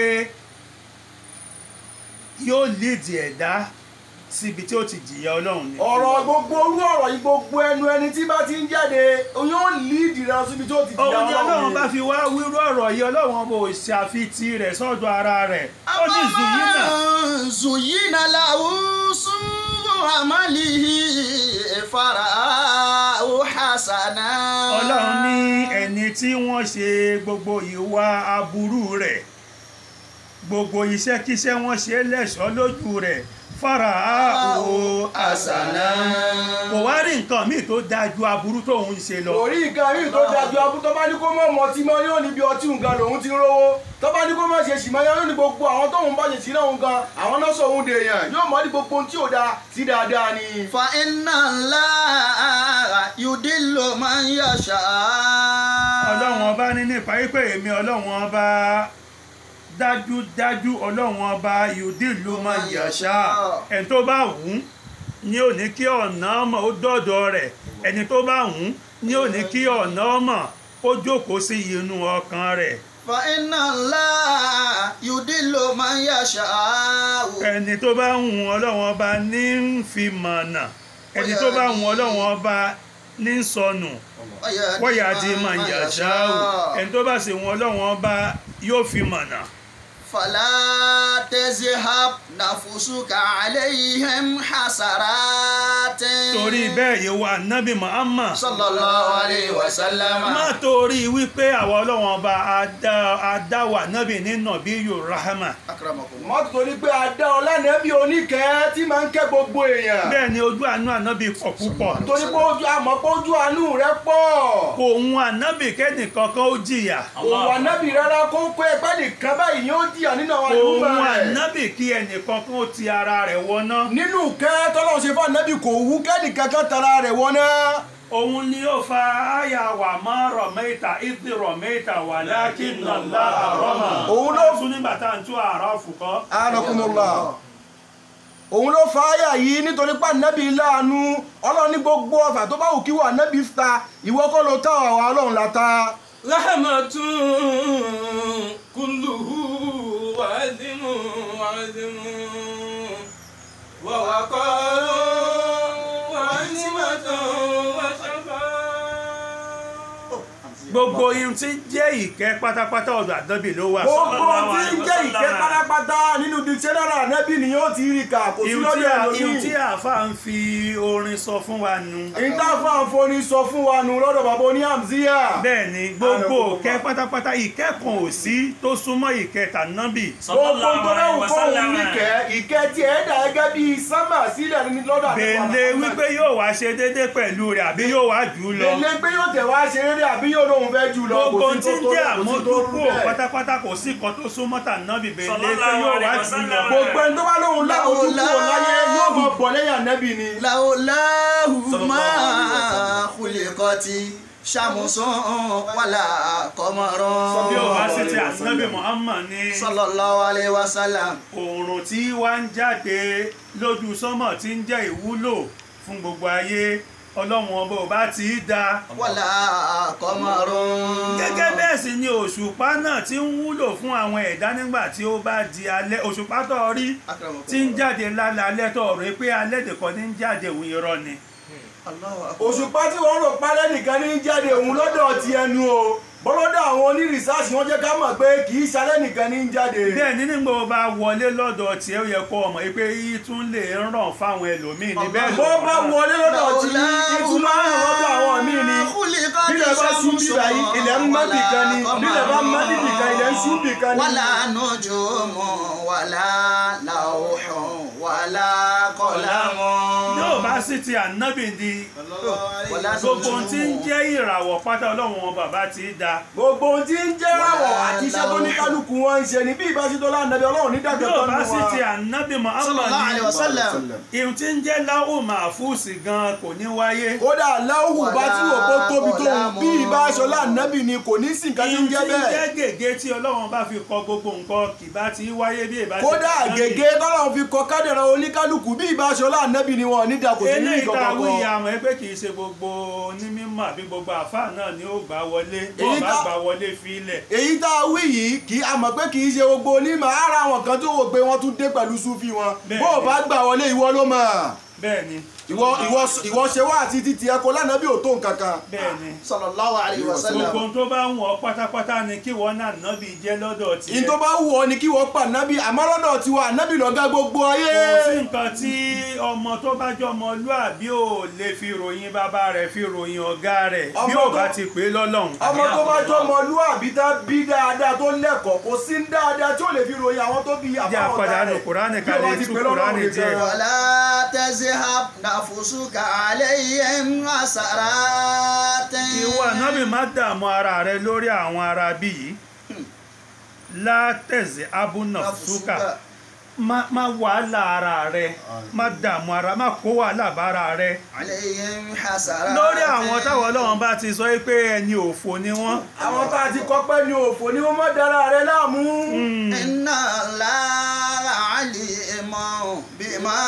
yóò lídì ẹ̀dá síbi tí ó ti jìyà ọlọ́run ni. ọ̀rọ̀ gbogbo orú ọ̀rọ̀ yìí gbogbo ẹnu ẹni tí bá ti ń jáde yóò líìdì rẹ síbi tó ti jìyà òun ni ọlọ́run bá ọlọ́run fi wá wírú ọ̀rọ̀ yìí ọlọ́run bò ṣàfitì rẹ̀ sọ́dọ̀ ara rẹ̀ ó ní zùyínà أفمن زين له سوء عمله فرآه حسنا ọlọ́run ní ẹni tí wọ́n ṣe gbogbo ìwà aburú rẹ̀ gbogbo iṣẹ́kíṣẹ́ wọ́n ṣe lẹ́ṣọ́ lójú rẹ̀ fara àwò àṣàlá kò wá rí nǹkan míì tó dáa ju aburú tóun ń ṣe lọ. orí nǹkan yìí tó dájú abú tó bá ní kó mọ̀ mọ́ tí mọ́ yóò níbi ọtí nǹkan lòun ti ń rówó tó bá ní kó má ṣe sì mọ́ yóò ní gbogbo àwọn tóun bá ṣe sí náà nǹkan àwọn náà sọ òun dèèyàn yóò mọ̀ ní gbogbo ohun tí ò dáa sí dáadáa ni. فإن الله يدل من يشاء ọlọ́run ọba ní nípa wípé èmi ọlọ́run ọba dájúdájú ọlọ́run ọba yòdì ló máa yàṣá ẹni tó bá wù ú ní ò ní kí ọ̀nà ọmọ ó dọ̀dọ̀ rẹ̀ ẹni tó bá wù ú ní ò ní kí ọ̀nà ọmọ ó jókòó sí inú ọkàn rẹ̀ fa iná ńlá yudillo man yasha'u. ẹni tó bá wù ú ọlọ́run ọba ní ń fi mọ̀nà ẹni tó bá wù ú ọlọ́run ọba ní ń sọnù wọ́yà di máa yàṣá o ẹni tó bá sì wù ú ọlọ́run ọba yóò fi mọ̀nà. fala tazhab nafusuka alayhim hasaratin. torí bẹ́ẹ̀ yìí wà nábì Muhammad sallallahu alayhi wa sallam. má torí wípé àwọn ọlọ́wọ́n ọba adá- adáwà nábì nínú bí yóò rahama akramakum. mọ́tò torí pé adá ọlánàbí oníkẹ́ tí máa ń kẹ́ gbogbo èèyàn bẹ́ẹ̀ ni ojú àánú ànábì pọ̀ púpọ̀ torí pé ojú àmọ́ pé ojú àánú rẹ pọ̀ kò hun ànábì kẹ́nìkan kan ó jìyà òun ànábì rárá kó kó ẹgbẹ́ nìkan báyìí ni ó jìyà nínú àwọn kò àdúgbò hun rẹ̀ ànábì kí ẹnìkan kan ó ti ara rẹ̀ wọná nínú kẹ́ tọ́lọ́run ṣe fún ànábì kò wú kẹ́nìkan kan tara rẹ̀ wọná òun ni ó fa àyà wà má rọ̀mẹ́ta ìdí rọ̀mẹ́ta wà lákì nàlá àrọ́mà Òun ló- tún nígbà tá à ń tún àrọ́ fùkọ́ anakumula òun ló fa àyà yìí nítorí pé ànábì láàánú ọlọ́run ní gbogbo ọ̀fà tó bá wù kí wọ́n ànábì ta ìwọ kọ́ ló tá àwọn ọlọ́run la ta rahmatun kulluhu wa'zimu wa'zimu wa waqaru wa ni'matun wa shafa. gbogbo ihun tí ń jẹ́ ìkẹ́ pátápátá ọ̀dọ̀ àdọ́bì ló wà gbogbo sallallahu tí ń alaihi jẹ́ ìkẹ́ wasallam. pátápátá nínú dictionary ànábì ni yóò ti rí kà kò sí ihun tí lọ́dọ̀ a- ihun tí ẹlòmíì àáfà ń fi orin sọ fún wa nu ìtàfà àǹfọ̀ní sọ fún wa nù lọ́dọ̀ bàbá oní hamziya bẹ́ẹ̀ ni gbogbo Àrẹ̀kùn ìkẹ́ pátápátá ìkẹ́ kan ò sí tó súnmọ́ ìkẹ́ tànábì gbogbo tó sallallahu náà alaihi wù kóhun wasallam. níkẹ́ ìkẹ́ tí ẹ̀ dà gẹ́gẹ́ bí sámà sílẹ̀ ní lọ́dọ̀ àti bèlè wípé yóò wá ṣe déédé pẹ̀lú rẹ̀ àbí yóò wá jù ú lọ Bèlè pé yóò tẹ̀ wá ṣe eré àbí yóò lóun fẹ́ jù lọ gbogbo kò sí tí ń tó jẹ́ tó kò sí tó rú àmójúkú bẹ́ẹ̀. pátápátá kò sí kan tó súnmọ́ tànábì bèlè pé Sallallahu yóò wá alaihi jù ú lọ wasallam. gbogbo ẹni tó bá lóun láwùjọ kúrò láyé yóò mọ bọ̀ lẹ́yìn ànẹ́bì ni. láwùláhù máa khuliqati ṣàmùsùn wàlà kọmọrán. bí ó bá sì ti ànábì Muhammad ní sallallahu alayhi wa sallam. oòrùn tí wá ń jáde lójú sánmọ̀ tí ń jẹ́ ìwúlò fún gbogbo ayé ọlọ́run ọba ò bá ti í da wàlà kọmọrán. gẹ́gẹ́ bẹ́ẹ̀ sì ni òṣùpá náà ti ń wúlò fún àwọn ẹ̀dá nígbà tí ó bá di alẹ́ òṣùpá tó rí tí ń jáde lálẹ́ alẹ́ tó rí pé alẹ́ nìkan ní ń jáde òun irọ́ ni òṣùpá tí wọ́n rò pálẹ́ nìkan ní jáde òun lọ́dọ̀ ti ẹnu o bọ́lọ́dọ̀ àwọn onírìsáàsì wọ́n jẹ́ ká mọ̀ pé kì í ṣalẹ́ nìkan ní jáde. bẹ́ẹ̀ ni nígbà ó bá wọlé lọ́dọ̀ tí ó yẹ kó ọmọ yìí pé yìí tún lè ràn fáwọn ẹlòmíì ní bẹ́ẹ̀ bó bá wọlé lọ́dọ̀ tí ìtumọ̀ àwọn lọ́dọ̀ àwọn míì ni bílẹ̀ bá sún bíbà yìí ilẹ̀ ń mọ́ bìkan ni bílẹ̀ bá mọ́ bìkan ilẹ̀ ń sún bìkan ni. wàlà nujumu wàlà lawhun wàlà qalamun. yóò bá sì ti ànábì di wàlà gbogbo ohun tí ń jẹ́ ìràwọ̀ pátá ọlọ́run wọn bàbá ti da gbogbo ohun tí ń jẹ́ àwọ̀ àti iṣẹ́ tó ní kálukú wọn ń ṣe ni bí ìbáṣetọ́ lánàbí ọlọ́run ní dàgbẹ́ yóò tó bá nù sì wa. ti ànábì Muhammad sallallahu alayhi wa ní sallam. ihun tí ń jẹ́ láwù màfúùsì gan kò ní wáyé kódà láwù bá tí wò kó tóbi tó Wàlá bí ìbáṣọ lánàbí ni kò ní sí nǹkan tí ihun ń tí jẹ́ ń jẹ́ bẹ́ẹ̀. gègé tí ọlọ́run bá fi kọ gbogbo nǹkan kì bá ti wáyé bí ìbá ti kódà ànábì. gègé tọ́lọ́run fi kọ kádàrá oníkálukú bí ìbáṣọ lánàbí ni wọn ní dàkò sí ní eléyìí tá a wí ìkọ̀kọ̀ àmọ́ ẹ pé kì í ṣe gbogbo onímọ̀ àbí gbogbo àfáà náà ni ó gbà wọlé bó Èyí bá tá- gbà wọlé fílẹ̀ èyí tá a wí yìí kì í a mọ̀ pé kì í ṣe gbogbo onímọ̀ ara àwọn kan tó wò pé wọ́n tún dé pẹ̀lú súfì wọn Bẹ́ẹ̀ bó o ni. bá gbà wọlé ìwọ ló mọ̀ bẹ́ẹ̀ ni ìwọ ìwọ ìwọ ṣe wá àti títí ẹkọ lánàbí ò tó nǹkan kan. bẹ́ẹ̀ ni sallallahu alayhi wa sallam. gbogbo ohun tó bá ń wọ̀ pátápátá ni kí wọ́n náà nábì jẹ́ lọ́dọ̀ tiẹ̀ ìyí tó bá wù ọ ni kí wọ́n pa nábì àmọ́ lọ́dọ̀ tiwa nábì lọ́gá gbogbo ayé. kò sí nǹkan tí ọmọ tó bá jọ ọmọlúàbí ò lè fi ròyìn bàbá rẹ̀ fi ròyìn ọ̀gá rẹ̀ bí Ọmọ ò tó- bá ti pè é lọ́lọ́run. ọmọ tó bá jọ ọmọlúàbí tá bí dáadáa tó lẹ́kọ̀ọ́ kò sí dáadáa tí ó lè fi ròyìn àwọn tó bí jẹ́ àbáwọn àpàdà nù kúránì kalẹ̀ tú kúránì jẹ́ ولا تذهب نفسك عليهم حسرات ìwọ nábì má dààmú ara rẹ lórí àwọn ará bí yìí látẹ̀sí abúnà fúkà má má wàhálà ara rẹ má dààmú ara má kó wàhálà bára rẹ عليهم حسرات lórí àwọn táwọn ọlọ́run bá ti sọ pé ẹni òfò ni wọ́n àwọn tá a ti kọ́ pẹ́ ní òfò ni wọ́n mọ̀ dára rẹ láàmú. إن الله عليم بما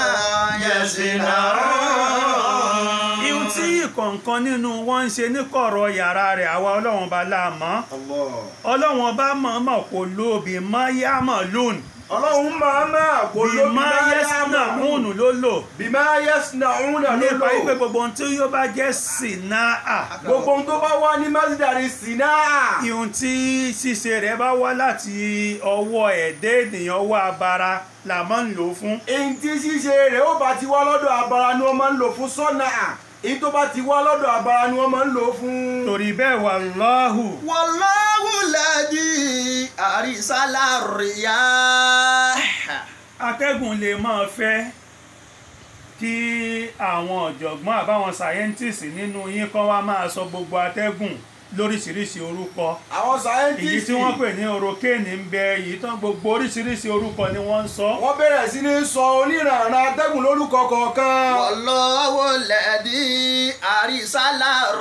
يصنعون ihun tí ìkọ̀ọ̀kan nínú wọn ń ṣe níkọ̀rọ̀ yàrá rẹ̀ àwa ọlọ́run bá láàmọ́ ọlọ́run bá mọ̀ọ́mọ̀ kò lóbi mọ́ yámọ̀ lónìí ọlọ́run máa máa kó ló bí má yẹ́sìnà múnú ló lò bí máa yẹ́sìnà òun náà ló nípa lò wípé gbogbo ohun tí yóò bá jẹ́ sìnáà gbogbo ohun tó bá wá ní masdari sinaa ihun tí ṣíṣe rẹ̀ bá wá láti ọwọ́ ẹ̀dẹ́ ènìyàn ọwọ́ abara là máa ń lò fún èyí tí ṣíṣe rẹ̀ ó bá ti wá lọ́dọ̀ abara ni wọ́n máa ń lò fún sọ́nà èyí tó bá ti wá lọ́dọ̀ abara ni wọ́n máa ń lò fún. torí bẹ́ẹ̀ wà lọ́hù والله الذي أرسل الرياح atẹ́gùn lè máa fẹ́ kí àwọn ọ̀jọ̀gbọ́n àbáwọn sáyẹ́ntìsì nínú yín kan wá máa sọ gbogbo atẹ́gùn lóríṣiríṣi orúkọ àwọn èyí sáyẹ́ntìsì tí wọ́n pè ní orokéènì ń bẹ èyí tán gbogbo oríṣiríṣi orúkọ ni wọ́n ń sọ wọ́n bẹ̀rẹ̀ sí ní sọ oníranran atẹ́gùn lórúkọ kọ̀ọ̀kan. والله الذي أرسل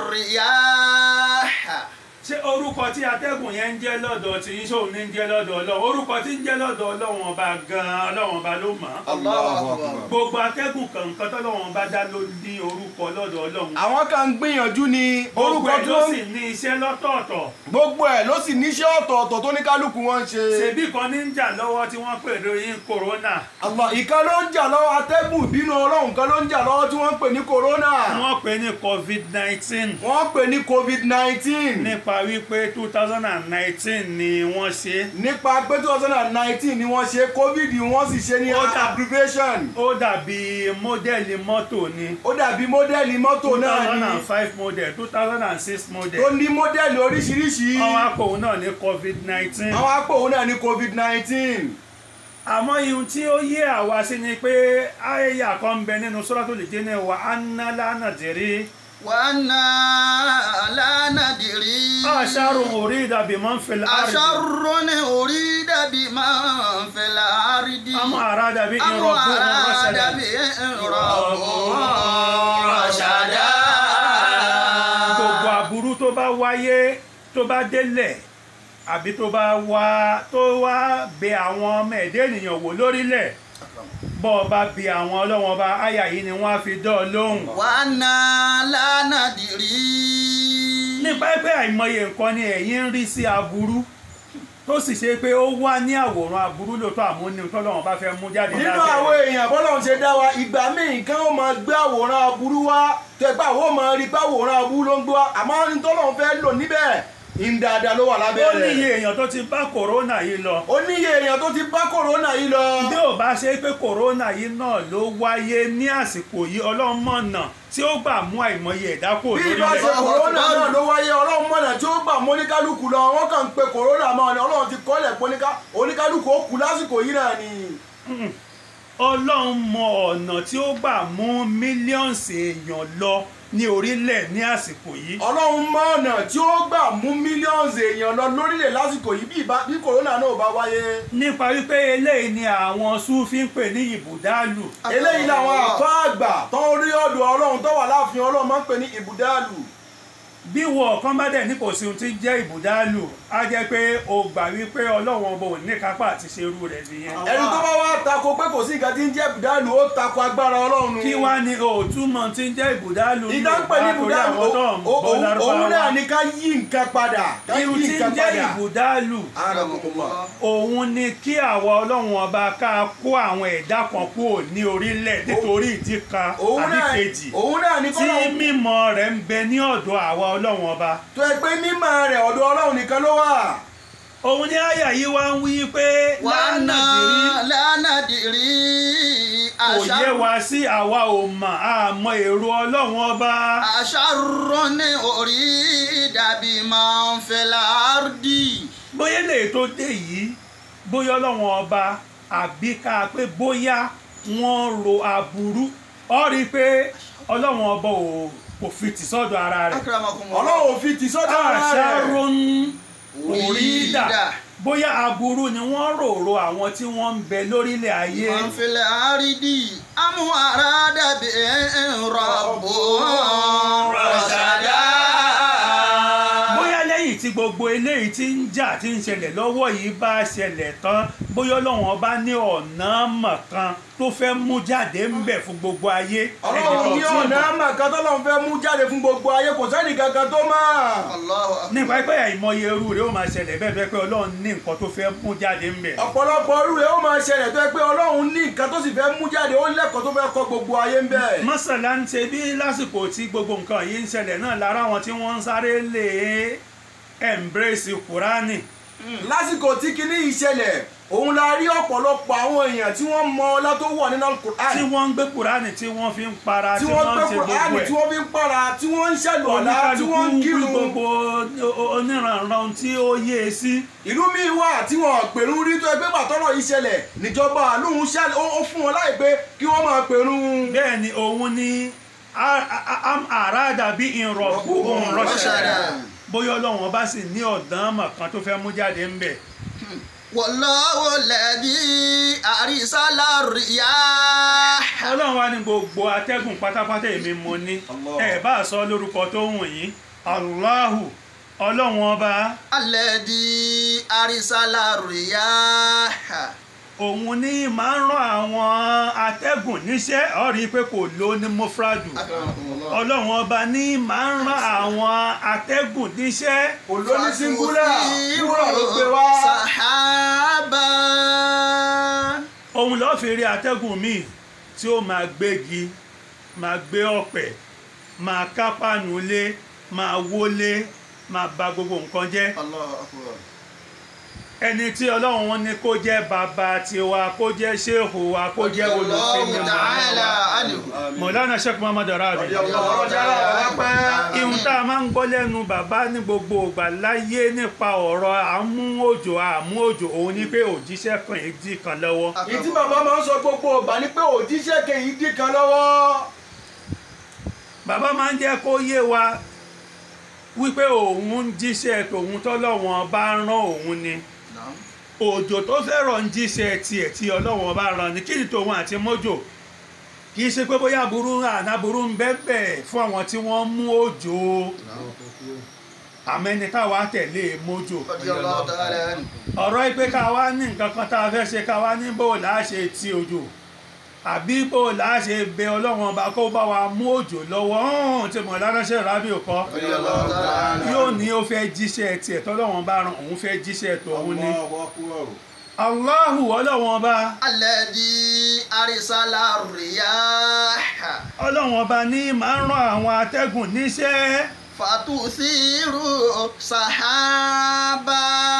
الرياح ṣé orúkọ tí atẹ́gùn yẹn ń jẹ́ lọ́dọ̀ tí yín ṣòun ní ń jẹ́ lọ́dọ̀ ọlọ́run orúkọ tí ń jẹ́ lọ́dọ̀ ọlọ́run ọba gan-an ọlọ́run ọba ló mọ̀ ọ́ الله أكبر gbogbo atẹ́gùn kọ̀ọ̀kan tọ́lọ́run bá dá ló ní orúkọ lọ́dọ̀ ọlọ́run àwọn kan ń gbìyànjú ni gbogbo orúkọ ẹ̀ tó ló ń sì ní iṣẹ́ lọ́tọ̀ọ̀tọ̀ gbogbo ẹ̀ ló sì níṣẹ́ ọ̀tọ̀ọ̀tọ̀ tó ní kálukú wọn ń ṣe. ṣèbí kan ní ń jà lọ́wọ́ tí wọ́n pè lóyún kòrónà Allah ìkan ló ń jà lọ́wọ́ atẹ́gùn ìbínú ọlọ́run kan ló ń jà lọ́wọ́ tí wọ́n ń pè ní corona. wọ́n pè ní covid nineteen wọ́n pè ní covid nineteen. nípa wípé two thousand and nineteen ni wọ́n ṣe nípa pé two thousand and nineteen ni wọ́n ṣe covid wọ́n sì ṣe ní Ó dà- abbreviation. ó dàbí mọ́dẹ́lì mọ́tò ni ó dàbí mọ́dẹ́lì mọ́tò two náà thousand ni and five model two thousand and six model tó ní mọ́dẹ́lì oríṣiríṣi. àwọn akòwò náà ní covid nineteen àwọn apòwò náà ní covid nineteen. àmọ́ ihun tí ó yé àwa sí ni pé àyà kan ń bẹ nínú Suratul Jinn wa anna la nadri وأنا لا ندري أشر أريد بمن في الأرض أشر أريد بمن في الأرض أم أراد به أم ربهم أراد رشدا بهم ربهم رشدا gbogbo aburú tó bá wáyé tó bá délẹ̀ àbí tó bá wá tó wá bẹ àwọn ọmọ ẹ̀dẹ́ ènìyàn wò lórílẹ̀ bọ́ ọ bá bi àwọn ọlọ́wọ́n ọba àyà yìí ni wọ́n á fi dán ọ lóhùn. وأنا لا ندري nípa pé àìmọye nǹkan ni ẹ̀yin ń rí sí aburú tó sì ṣe pé ó wá ní àwòrán aburú lóòótọ́ àmúni tọ́lọ́wọ́n bá fẹ́ mú jáde nínú àwọn èèyàn bọ́lá ń ṣe dá wa ìgbà míì nǹkan ó máa gbé àwòrán aburú wá tẹgbà ó máa rí pé àwòrán aburú ló ń gbé wá àmọ́ ní tọ́lọ́run fẹ́ lò níbẹ̀ ìdáadáa ló wà lábẹ́ ó rẹ̀ níye èèyàn tó ti bá kòrónà yìí lọ ó níye èèyàn tó ti bá kòrónà yìí lọ bí ò bá ṣe pé kòrónà yìí náà ló wáyé ní àsìkò yìí ọlọ́mọ̀nà tí ó gbà mú àìmọye ẹ̀dá kò bí ibà ṣe lórílẹ̀ kòrónà náà ló wáyé ọlọ́run mọ̀nà tí ó gbà mọ́ oníkálukú lọ wọ́n kàn ń pe kòrónà mọ́ ni ọlọ́run ti kọ́lẹ̀ pé oníká- oníkálukú ó kú lásìkò yìí náà ni ọlọ́run mọ ọ̀nà tí ó gbà mú mílíọ̀nsì èèyàn lọ ní orílẹ̀ ní àsìkò yìí ọlọ́run mọ̀ ọ̀nà tí ó gbà mú mílíọ̀nù èèyàn lọ lórílẹ̀ lásìkò yìí bí ìbá- bí kòrónà náà ò bá wáyé nípa wípé eléyìí ni àwọn súfí ń pè ní ìbùdálù eléyìí làwọn àfá àgbà tó ń rí ọ̀dọ̀ ọlọ́run tó wà láàfin ọlọ́run máa ń pè ní ìbùdálù bí wọ ọ̀kan bá dẹ̀ ní kò sí ohun tí ń jẹ́ ìbùdálù á jẹ́ pé o gbà wípé ọlọ́run ọba ò ní kápá àti ṣerú rẹ̀ nìyẹn ẹni tó bá wá tako pé kò sí nǹkan tí ń jẹ́ ìbùdálù ó tako agbára ọlọ́run kí wá ní òtúmọ̀ tí ń jẹ́ ìbùdálù ní ìdánpẹ́ ní Yorùbá torí ìbùdálù àwọn tó ń ó- bọ́ ó- òun lárúbáwá náà ní ká yí nǹkan padà ká yí irú tí ń nǹkan jẹ́ padà ìbùdálù Arakumullah. òun ni kí àwa ọlọ́run ọba ká kó àwọn ẹ̀dá kan kúrò ní orílẹ̀ nítorí ìdí kan òun àbí náà kejì òun náà ní tí kọ́lọ́run mímọ̀ rẹ̀ ń bẹ ní ọ̀dọ̀ àwa ọlọ́run ọba tó ẹ pé mímọ̀ rẹ̀ ọ̀dọ̀ ọlọ́run nìkan ló wà òun ní àyà yìí wá ń wí pé وأنا lánàdìrí لا ندري kò yé أشر wa sí àwa ò mọ̀ àmọ́ èrò ọlọ́run ọba أشر أريد بمن في الأرض bóyá lè tó dé yìí bóyá ọlọ́run ọba àbí ká pé bóyá wọ́n ro aburú ọ rí i pé ọlọ́run ọba ò kò fi tì sọ́dọ̀ ara rẹ̀ أكرمكم الله ọlọ́run ò fi tì sọ́dọ̀ ara rẹ̀ àṣàrún òrídà bóyá aburú ni wọ́n rorò àwọn tí wọ́n ń bẹ lórílẹ̀ ayé من في الأرض أم أراد بهم ربهم رشدا bóyá lẹ́yìn tí gbogbo eléyìí tí ń jà tí ń ṣẹlẹ̀ lọ́wọ́ yìí bá ṣẹlẹ̀ tán bóyá ọlọ́run bá ní ọ̀nà mọ̀kan tó fẹ́ mú jáde ń bẹ̀ fún gbogbo ayé ọlọ́run ní ẹnìkan tí ò ọ̀nà mọ̀. àmàkan tọ́lọ́run fẹ́ mú jáde fún gbogbo ayé kò sẹ́ni kankan tó mọ̀. الله أكبر nípa pé àìmọye irú rẹ̀ ó máa ṣẹlẹ̀ bẹ́ẹ̀ bẹ́ẹ̀ pé ọlọ́run ní nǹkan tó fẹ́ mú jáde ń bẹ̀. ọ̀pọ̀lọpọ̀ irú rẹ̀ ó máa ṣẹlẹ̀ tó yẹ pé ọlọ́run ní nǹkan tó sì fẹ́ mú jáde ó lẹ́kọ̀ọ́ tó fẹ́ kọ́ gbogbo ayé ń bẹ̀. mọ́sálà ń ṣe bí lásìkò tí gbogbo nǹkan yìí ń ṣẹlẹ̀ náà lára àwọn tí wọ́n ń sáré lè embrace kúránì lásìkò tí kinní yìí ṣẹlẹ̀ òun la rí ọ̀pọ̀lọpọ̀ àwọn èèyàn tí wọ́n mọ ọlá tó wọ̀ nínú tí Al-Qur'an wọ́n ń gbé kúránì tí wọ́n fi ń para tí tí wọ́n wọ́n gbé ń ṣe Kùránì gbogbo tí ẹ̀ wọ́n fi ń para tí wọ́n ń ṣẹ̀lù ọ̀la tí wọ́n ń oníkálukú wí kírun gbogbo oníranran tí ó yé e sí ìlú míì wà tí wọ́n pèrún rí tó ẹgbẹ́ pàtọ́rọ̀ yìí ṣẹlẹ̀ níjọba àlóhùn ṣẹlẹ̀ ó ó fún wọn láì pé kí wọ́n máa pèrún. bẹ́ẹ̀ ni òun ni a- a- am àràdà bí ìrọ̀kú òun rọ́ṣẹ̀dá رشدا bóyá ọlọ́run bá sì ní ọ̀dán mọ̀ kan tó fẹ́ mú jáde ń bẹ̀ والله الذي أرسل الرياح ọlọ́run wa ní gbogbo atẹ́gùn pátápátá èmi mo ní Allah. ẹ bá sọ lórúkọ tó wù yín Allahu ọlọ́run ọba الذي أرسل الرياح òun ní máa ń rán àwọn atẹ́gùn níṣẹ́ ó rí i pé kò ló ní mufradu أكرمكم الله ọlọ́run ọba ní máa ń rán àwọn atẹ́gùn níṣẹ́ kò ló ní síngúlà wúrà ló gbé wá. سحابا òun lọ́ọ́ fi rí atẹ́gùn míì tí ó máa gbégi máa gbé ọ̀pẹ̀ máa kápánu lé máa wólé máa ba gbogbo nǹkan jẹ́ الله أكبر ẹni tí ọlọ́run wọn ní kó jẹ́ bàbá tiwa kó jẹ́ ṣéhù wa kó jẹ́ olùfẹ́mi الله تعالى عنه mọ̀lánà sheikh muhammad arabi ọ̀rọ̀ jára ọ̀rọ̀ pẹ́. ihun tá a máa ń gbọ́ lẹ́nu bàbá ní gbogbo ìgbà láyé nípa ọ̀rọ̀ àmú òjò àmú òjò òun ni pé òjíṣẹ́ kan èjì kan lọ́wọ́ èyí tí bàbá máa ń sọ gbogbo ọgbà ni pé òjíṣẹ́ kejì dín kan lọ́wọ́. bàbá máa ń jẹ́ kó yé wa wípé òun ń jíṣẹ́ tòun tọ́lọ́wọ́n bá rán òun ni نعم òjò tó fẹ́ràn ń jíṣẹ́ tiẹ̀ tí ọlọ́wọ́n bá rán ni kí ni tòun àti mọ́jò kì í ṣe pé bóyá burú àná burú ń bẹ́ẹ̀ fún àwọn tí wọ́n mú òjò àmẹ́ni táwa tẹ̀lé mọ́jò رضي الله تعالى عنه ọ̀rọ̀ yìí pé ká wá ní nǹkan kan tá a fẹ́ ṣe ká wá ní bó láà ṣe ti òjò àbí bó láà ṣe bẹ ọlọ́wọ́n ọba kó bá wa mú òjò lọ́wọ́ hàn tí mo láránṣẹ́ rábì kọ́ رضي الله تعالى عنه yóò ní ó fẹ́ jíṣẹ́ tiẹ̀ tọ́lọ́wọ́n bá ran òun fẹ́ jíṣẹ́ tòun ni Allahu ọlọ́wọ́n ọba الذي أرسل الرياح ọlọ́wọ́n ọba ní máa ń rán àwọn atẹ́gùn níṣẹ́ فتثير سحابا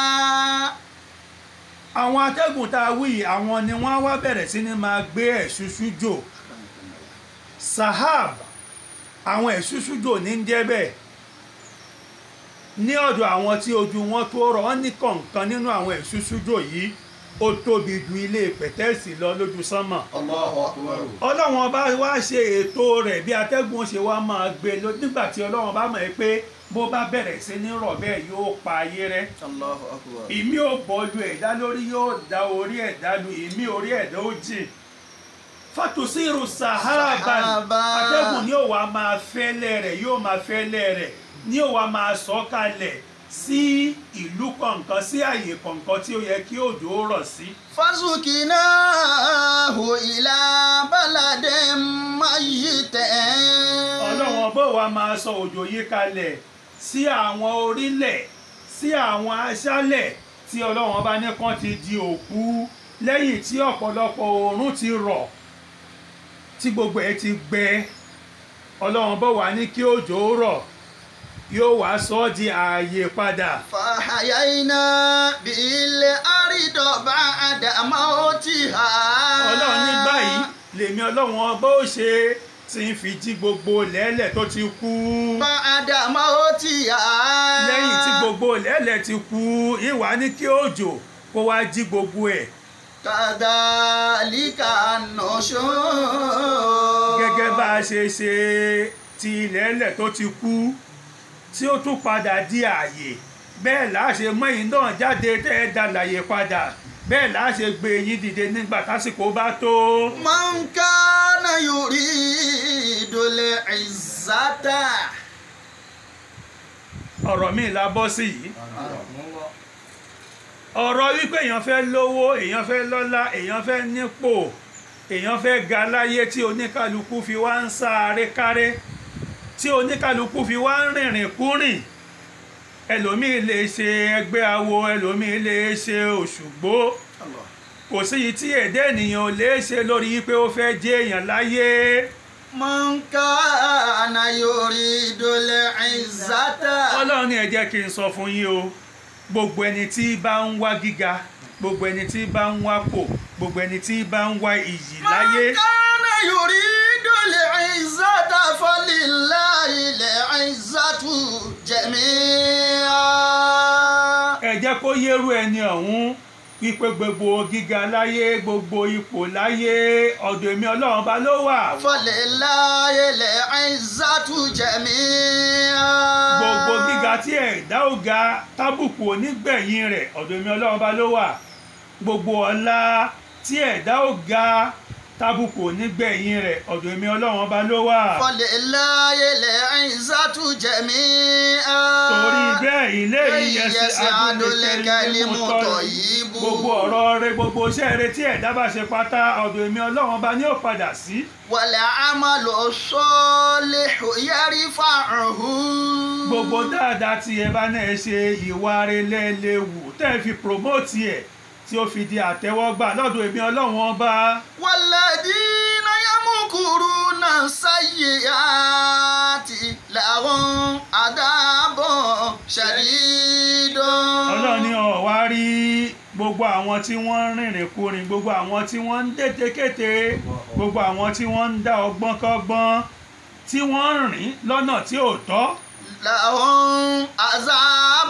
àwọn atẹ́gùn tá a wí yìí, àwọn ni wọ́n á wá bẹ̀rẹ̀ sí ni máa gbé ẹ̀ṣúṣú jò sahab àwọn ẹ̀ṣúṣú jò ní ń jẹ́ bẹ́ẹ̀ ní ọ̀dọ̀ àwọn tí ojú wọn tó rọ̀ wọ́n ní kọ̀ọ̀kan nínú àwọn ẹ̀ṣúṣú jò yìí ó tóbi ju ilé pẹ̀tẹ́ẹ̀sì lọ lójú sánmà الله أكبر ọlọ́run ọba wá ṣe ètò rẹ̀ bí atẹ́gùn ṣe wá máa gbé lọ nígbà tí ọlọ́run bá mọ̀ ẹ́ pé bó bá bẹ̀rẹ̀ sí ní rọ̀ bẹ́ẹ̀ yóò pa ayé rẹ́ الله أكبر ìmí ò bọ́lu ẹ̀dá lórí yóò da orí ẹ̀dá lu ìmí orí ẹ̀dá ó jìn fatusiru sahaba Sahaba. atẹ́gùn ni yóò wá máa fẹ́lẹ́ rẹ̀ yóò máa fẹ́lẹ́ rẹ̀ ni yóò wá máa sọ kalẹ̀ sí ìlú kọ̀ọ̀kan sí àyè kọ̀ọ̀kan tí ó yẹ kí òjò rọ̀ sí. فسقناه إلى بلد ميت ọlọ́run ọba wa máa sọ òjò yìí kalẹ̀ sí àwọn orílẹ̀ sí àwọn aṣálẹ̀ tí ọlọ́run ọba ní kan ti di òkú lẹ́yìn tí ọ̀pọ̀lọpọ̀ oòrùn ti rọ̀ tí gbogbo ẹ̀ ti gbẹ ọlọ́run ọba wa ní kí òjò rọ̀ yóò wá sọ ọ́ di ààyè padà فحيينا بالأرض بعد موتها ọlọ́run ní báyìí lèmi ọlọ́run ọba ó ṣe tí ń fi jí gbogbo lẹ́lẹ̀ tó ti kú. بعد موتها lẹ́yìn tí gbogbo lẹ́lẹ̀ ti kú ìwà ní kí òjò kó wá jí gbogbo ẹ̀ كذلك النشور gẹ́gẹ́ bá a ṣe ṣe ti lẹ́lẹ̀ tó ti kú tí ó tún padà di ààyè bẹ́ẹ̀ là á ṣe mú ẹ̀yin náà jáde tẹ́ ẹ dá láyé padà bẹ́ẹ̀ là á ṣe gbé yín dìde nígbà tásìkò bá tó. من كان يريد العزة ọ̀rọ̀ míì la bọ́ sí yìí ọ̀rọ̀ wípé èèyàn fẹ́ lówó èèyàn fẹ́ lọ́lá èèyàn fẹ́ nípò èèyàn fẹ́ ga láyé tí oníkálukú fi wá ń sáré káré tí oníkálukú fi wá ń rìnrìn kúrìn ẹlòmíì lè ṣe ẹgbẹ́ awo ẹlòmíì lè ṣe òṣùgbó kò sí yìí tí èdè ènìyàn ò lè ṣe lórí pé ó fẹ́ jẹ́ èèyàn láyé من كان يريد العزة ọlọ́run ní ẹ jẹ́ kí n sọ fún yín o gbogbo ẹni tí bá ń wá gíga gbogbo ẹni tí bá ń wá pò gbogbo ẹni tí bá ń wá iyì láyé من كان يريد العزة فلله العزة جميعا ẹ jẹ́ kó yérú ẹni ọ̀hún wípé gbogbo gíga láyé gbogbo ipò láyé ọ̀dọ̀ èmi ọlọ́run bá ló wà فلله العزة جميعا gbogbo gíga tí ẹ̀dá ò ga tábùkù onígbẹ̀yìn rẹ̀ ọ̀dọ̀ èmi ọlọ́run bá ló wà gbogbo ọlá tí ẹ̀dá ò ga tábùkù onígbẹ̀yìn rẹ̀ ọ̀dọ̀ èmi ọlọ́run bá ló wà. فلله العزة جميعا torí bẹ́ẹ̀ ilé Lẹ́yìn ìyẹsẹ̀ ẹsẹ̀ adúlẹ̀kẹ́lẹ́ adúlẹ̀kẹ́lẹ́ mú mú tọ́ tọ̀ yìí yìí bú. gbogbo ọ̀rọ̀ rẹ gbogbo iṣẹ́ rẹ tí ẹ̀dá bá ṣe pátá ọ̀dọ̀ èmi ọlọ́run bá ní ò padà sí. والعمل الصالح يرفعه gbogbo dáadáa tí ẹ bá náà ṣe ìwà rẹ lẹ́lẹ́wù tẹ́ ẹ fi promote ẹ̀ tí ó fi di àtẹ́wọ́gbà lọ́dọ̀ èmi ọlọ́run ọba. والذين يمكرون السيئات لهم عذاب شديد ọlọ́run ní ọ̀wá rí gbogbo àwọn tí wọ́n ń rìnrìn kúrin gbogbo àwọn tí wọ́n ń dètèkété gbogbo àwọn tí wọ́n ń dá ọgbọ́n kọ́gbọ́n tí wọ́n ń rìn lọ́nà tí ò tọ́ لهم عذاب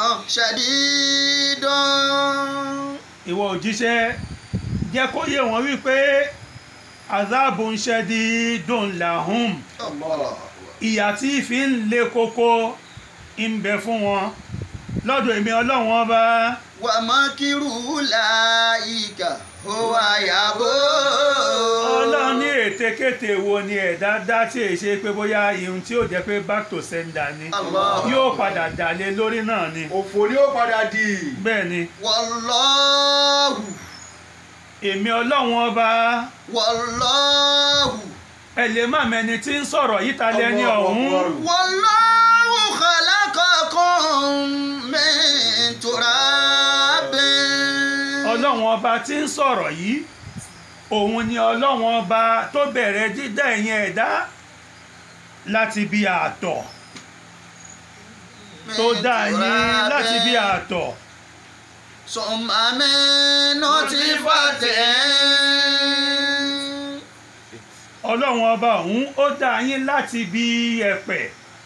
شديد ìwọ òjíṣẹ́ jẹ́ kó yé wọn wípé azabu ń ṣẹ́di dùn làhùn ìyà tí fi ń le koko ń bẹ fún wọn lọ́dọ̀ èmi ọlọ́run ọba ومكر أولئك هو يبور ọlọ́run ní ètekéte wo ni ẹ̀dá dá tí èyí ṣe pé bóyá ihun tí ó jẹ́ pé back to sender ni Allah. yóò padà dàlé lórí náà ni òfò ni ó padà di bẹ́ẹ̀ ni والله èmi ọlọ́run ọba والله ẹ lè má mẹni tí ń sọ̀rọ̀ yìí ta lẹ́ni Allahu ọ̀hún Akbar. والله خلقكم من تراب ọlọ́run ọba tí ń sọ̀rọ̀ yìí òun ni ọlọ́run ọba tó bẹ̀rẹ̀ dídá ẹ̀yìn ẹ̀dá láti bí àtọ̀ tó dá yín láti bí àtọ̀ ثم من نطفة ọlọ́run ọba òun ó dá yín láti bí ẹ̀pẹ̀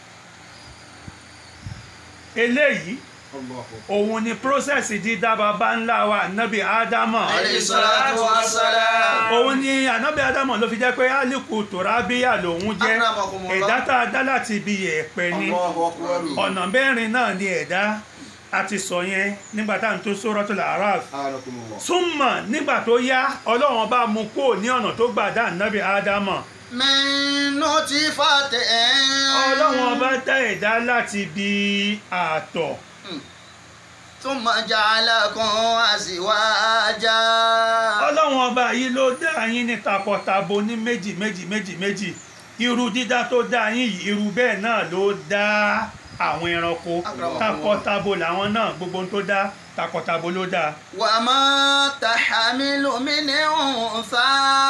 eléyìí òun ni prósẹ̀sì dídá baba ńlá wa nábì ádámà عليه الصلاة والسلام òun ni ànábì ádámà ló fi jẹ́ pé álìkù tòrábíyà lòun jẹ́ Akramakumullah. ẹ̀dá tá a dá láti bí ẹ̀pẹ̀ ni Allahu Akbar. ọ̀nà mẹ́rin náà ni ẹ̀dá a ti sọ yẹn nígbà tá à ń tó Suratul A'raf Anakumullah. súnmọ̀ nígbà tó yá ọlọ́run bá mú kó ní ọ̀nà tó gbà dá ànábì ádámà من نطفة ọlọ́run ọba dá ẹ̀dá láti bí àtọ̀ ثم جعلكم أزواجا ọlọ́run ọba yìí ló dá yín ní takọtabo ní méjì méjì méjì méjì irú dídá tó dá yín yìí irú bẹ́ẹ̀ náà ló dá àwọn ẹranko Akramakumullah. takọtabo làwọn náà gbogbo ohun tó dá takọtabo ló dá وما تحمل من أنثى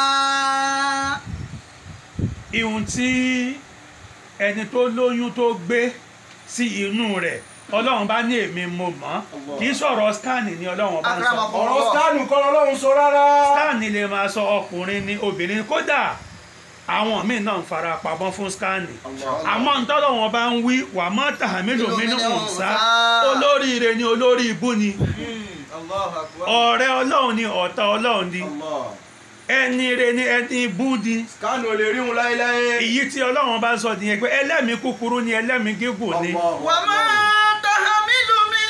ihun tí ẹni tó lóyún tó gbé sí inú rẹ̀ ọlọ́run bá ní èmi mo mọ̀ kì í sọ̀rọ̀ scan ni ọlọ́run bá ń sọ Akramakumullah. ọ̀rọ̀ stanu kọ́ lọ́lọ́run sọ rárá. scan lè máa sọ ọkùnrin ni obìnrin kódà àwọn míì náà ń fara pamọ́ fún scan àmọ́ ntọ́lọ́ wọn bá ń wí wà má tàhámílò mínú ọ̀nsá olóríire ni olórí ibú ni الله أكبر ọ̀rẹ́ ọlọ́run ni ọ̀tá ọlọ́run ni Allah. ẹni re ni ẹni ibú ni Stanu ò lè rí wọn láéláé. èyí tí ọlọ́run bá sọ nìyẹn pé ẹlẹ́mìí kúkúrú ni ẹlẹ́mìí gígùn ni Allahu وما Akbar. تحمل من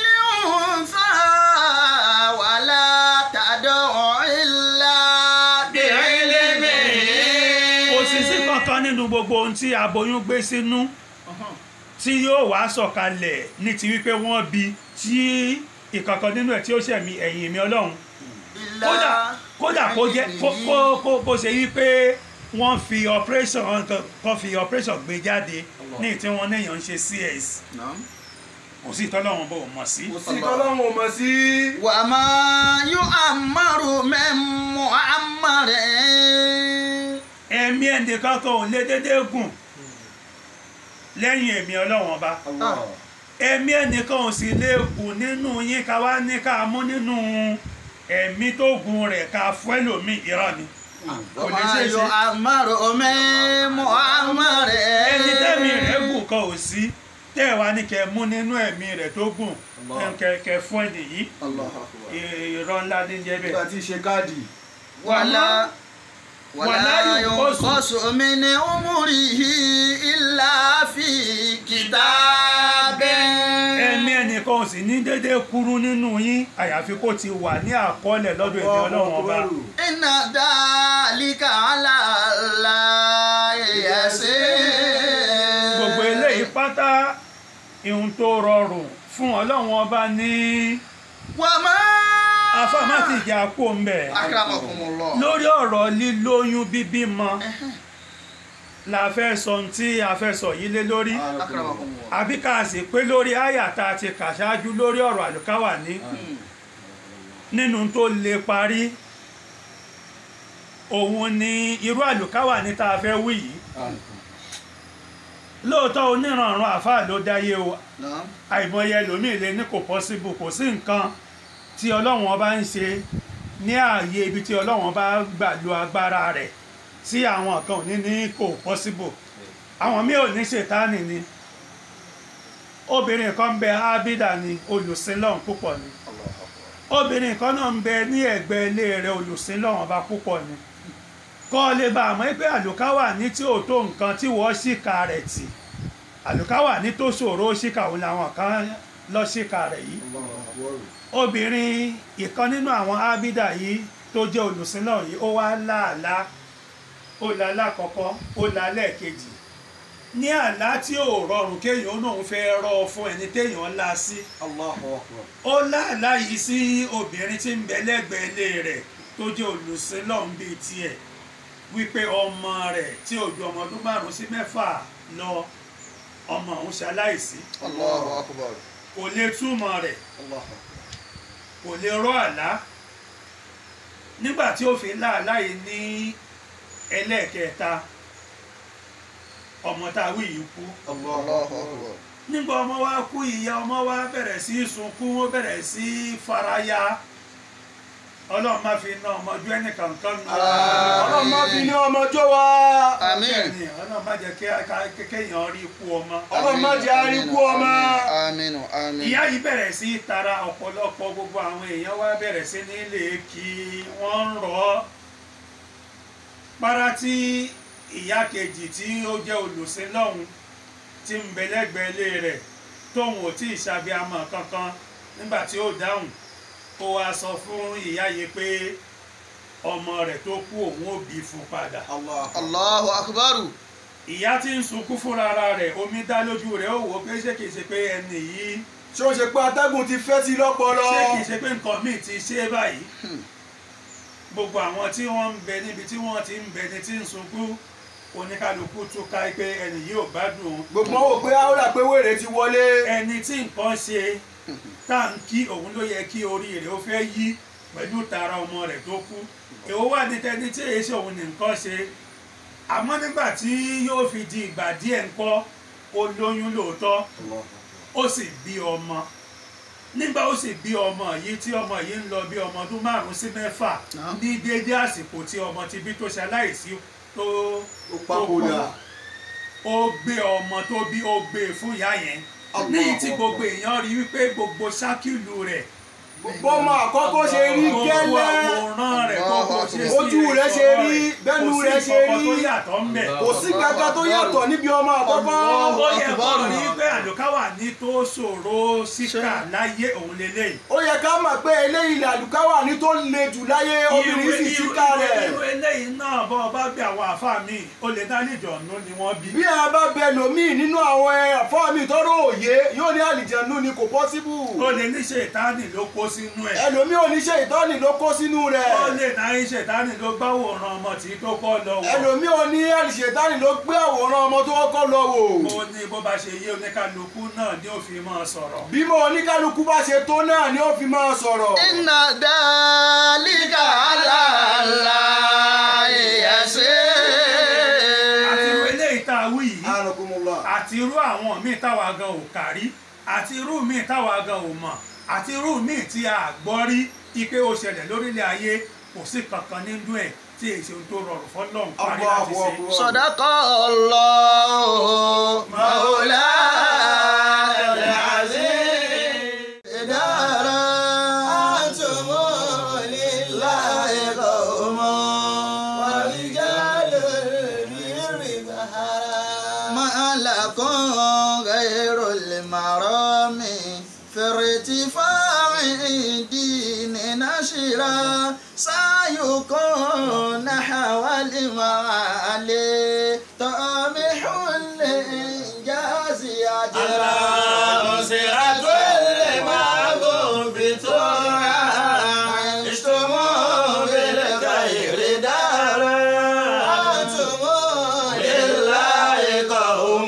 gbogbo ohun tí aboyún gbé sínú tí yóò wá sọ̀kalẹ̀ ní ti wípé wọ́n bí tí ìkankan nínú ẹ̀ tí ó ṣẹ̀mí ẹ̀yìn mi ọlọ́run kódà kódà kó jẹ́ kó kó kó kó ṣe wípé wọ́n fi operation kan fi operation gbé jáde ní tí wọ́n níyàn ń ṣe cs kò sí ìtọ́lọ́run bò mọ̀ sí. kò sí tọ́lọ́run ò mọ̀ sí. wà á máa yọ àmàrò mẹ́mọ́ àmàrẹ́. ẹ̀mí ẹnìkan kan ò lé déédéé gùn lẹ́yìn ẹ̀mí ọlọ́run ọba Allah. ẹ̀mí ẹnìkan ò sì lè gùn nínú yín ká wá ní ká mú nínú ẹ̀mí tó gùn rẹ̀ ká fún ẹlòmíì irọ́ ni kò lè wà á ṣeé yọ ṣe àmàrò mẹ́mọ́ àmàrẹ́. ẹni tẹ́mi rẹ̀ gùn kan ò sí tẹ́ ẹ̀ wá ní kẹ́ mú nínú ẹ̀mí rẹ̀ tó gùn kẹ́ kẹ́ fún ẹnì yìí Allahu Akbar. irọ́ ńlá ní jẹ́ bẹ́ẹ̀. nígbà tí í ṣe káàdì. wàlá wàlá wàlá yunqasu. yunqasu min umrihi illa fi kitabin. ẹ̀mí ẹnìkan ò sì ní déédéé kúrú nínú yín àyàfi kó ti wà ní àkọọ́lẹ̀ lọ́dọ̀ ẹ̀mí ọlọ́run ọba inna dhalika ala Allahi yasir. gbogbo eléyìí pátá ihun tó rọrùn fún ọlọ́run ọba ní wa ma. afáàmà ti jà kó ń bẹ̀ akramakumullah. lórí ọ̀rọ̀ lílóyún bíbímọ la fẹ́ sọ ohun tí a fẹ́ sọ yìí lé lórí akramakumullah. àbí ká sì pé lórí àyà tá a ti kà ṣáájú lórí ọ̀rọ̀ àlùkáwà ní nínú tó lè parí òun ni irú àlùkáwà ní tá a fẹ́ wí yìí lóòótọ́ oníranran àfáà ló dáyé o Naam. àìmọye ẹlòmíì lè ní kò pọ́síbù kò sí nǹkan tí ọlọ́run ọba ń ṣe ní ààyè ibi tí ọlọ́run ọba gbà lo agbára rẹ̀ tí àwọn kan ò ní ní kò pọ́síbù àwọn míì ò ní ṣètánì ni obìnrin kan ń bẹ ábídà ni olùsìnlọ́run púpọ̀ ni obìnrin kan náà ń bẹ ní ẹ̀gbẹ́ ilé rẹ̀ olùsìnlọ́run ọba púpọ̀ ni kọ́ lè bá àmọ́ pé àlùkáwà ní tí ò tó nǹkan tí wọ́n ṣìkà rẹ̀ tì àlùkáwà ní tó ṣòro ṣìkà òun làwọn kan lọ ṣìkà rẹ̀ yìí obìnrin ìkan nínú àwọn ábídà yìí tó jẹ́ olùsìnlọ́run yìí ó wá láàlá ó la lákọ̀ọ́kọ́ ó la lẹ́ẹ̀kejì ní àlá tí ò rọrùn kéèyàn náà fẹ́ rọ fún ẹni téèyàn lá sí Allahu Akbar. ó láàlá yìí sí obìnrin tí ń bẹ lẹ́gbẹ̀ẹ́ ilé rẹ̀ tó jẹ́ olùsílọ́hún bíi tiẹ̀ wípé ọmọ rẹ̀ tí ò ju ọmọ ọdún márùn sí mẹ́fà lọ ọmọ òun ṣaláìsí Allahu akbar. kò lè túmọ̀ rẹ̀ Allahu Akbar. kò lè rọ àlá nígbà tí ó fi láàlá yìí ní ẹlẹ́ẹ̀kẹta ọmọ tá a wí yìí kú Allahu akbar. nígbà ọmọ wa kú ìyá ọmọ wa bẹ̀rẹ̀ sí í sunkún ó bẹ̀rẹ̀ sí í faraya ọlọ́run má fi ná ọmọ ojú ẹnì kankan nù. ọlọ́run má fi ní ọmọ jó wa. Àmín. Bẹ́ẹ̀ni, ọlọ́run má jẹ́ kí ká- kí- kéèyàn rí ikú ọmọ. ọlọ́run má jẹ́ àríkú ọmọ. Àmín. Àmín. ìyá yìí bẹ̀rẹ̀ sí í tara ọ̀pọ̀lọpọ̀ gbogbo àwọn èèyàn wá bẹ̀rẹ̀ sí ní lè kí wọ́n ń rọ̀ ọ́. para tí ìyá kejì tí ó jẹ́ olùsìn lọ́hùn tí ń bẹ lẹ́gbẹ̀ẹ́ ilé rẹ̀ tóun ò tí ì ṣàbíamọ̀ kankan nígbà tí ó dáhùn ó wá sọ fún ìyá yìí pé ọmọ rẹ̀ tó kú òun ò bí fún padà Allahu Akbar. Allahu akbar. ìyá tí ń sunkún fúnra rẹ̀ omi dá lójú rẹ̀ ó wò ó pé ṣé kìí ṣe pé ẹni yìí ṣé o ṣe pé atẹ́gùn ti fẹ́ sí lọ́pọlọ. ṣé kìí ṣe pé nǹkan míì ti ṣe é báyìí gbogbo àwọn tí wọ́n ń bẹ níbi tí wọ́n ti ń bẹ ní tí ń sunkún oníkálukú túká pé ẹni yìí ò gbádùn òun. gbogbo wọn wò pé áwòrán pé wèrè ti wọlé. ẹni tí nǹkan ṣe tá à ń kí òun ló yẹ kí orí rẹ̀ ó fẹ́ yí pẹ̀lú tara ọmọ rẹ̀ tó kú èwo wà ní tẹni tí èyí ṣe òun ní nǹkan ṣe àmọ́ nígbà tí yóò fi di ìgbà díẹ̀ ńkọ́ ó lóyún lóòótọ́ ó sì bí ọmọ nígbà ó sì bí ọmọ yìí tí ọmọ yìí ń lọ bí ọmọ ọdún márùn sí mẹ́fà Naam. ní déédé àsìkò tí ọmọ ti bí tó ṣaláìsí tó ó papòdà. ó gbé ọmọ tó bí ó gbé e fún ìyá yẹn ní tí gbogbo èèyàn rí wípé gbogbo ṣákìlù rẹ̀ bọ́mọ àkọ́kọ́ ṣe rí gbogbo gẹ́lẹ́. àwòrán rẹ̀ gbogbo ojú rẹ̀ ṣe rí bẹ́nu rẹ̀ ṣe kò sí rí nǹkan tó yàtọ̀ ń bẹ̀. kò sí kankan tó yàtọ̀ níbi ọmọ àkọ́kọ́ ó yẹ kó rí pé àlùkáwà ní tó ṣòro síkà láyé òun lélẹ́yìí. ó yẹ ká mọ̀ pé eléyìí làlùkáwà ní tó le jù láyé obìnrin sì Irú- síkà irú- rẹ̀ irú eléyìí náà bọ́ ọ bá bí àwọn àáfàá mi ó lè dá níjọ̀nù ni wọ́n bí. bí a bá bẹ lòmíì nínú àwọn ẹ̀fọ́ mi tọ́rọ òye yóò ní àlìjẹ̀nu ni kò pọ́síbù ó lè ní ṣètánì ló kó sínú ẹ̀. ẹlòmíì oníṣẹ́ ìtọ́ni ló kó sínú rẹ̀ ó lè náà ṣètánì ló gbáwòrán ọmọ tí tó kọ́ lọ wọ̀. ẹlòmíì oní àlìṣẹ̀tánì ló gbé àwòrán ọmọ tó kọ́kọ́ lọ wò ó ní bó bá ṣe yé oníkálukú náà ni ó fi máa sọ̀rọ̀. bí mo oníkálukú bá ṣe tó náà ni ó fi máa sọ̀rọ̀ إن ذلك على الله àti irú يسير eléyìí tá a wí yìí Anakumullah. àti irú àwọn míì táwa gan ò kárí àti irú míì táwa gan ò mọ̀ àti irú míì tí a gbọ́ rí ipe ó ṣẹlẹ̀ lórílẹ̀ ayé kò sí kankan nínú ẹ̀ tí èsì ohun tó rọrùn fọlọ́run parí láti Allahu ṣe. Akbar. صدق الله مولانا العظيم دارا أنتم لله قوم ورجال البر ظهرا ما لكم غير المرام في ارتفاع الدين نشرا سيكون نحو المعالي طامح الإنجاز أجرا أسرة المعبود ترى عشتم بالخير دارا أنتم لله قوم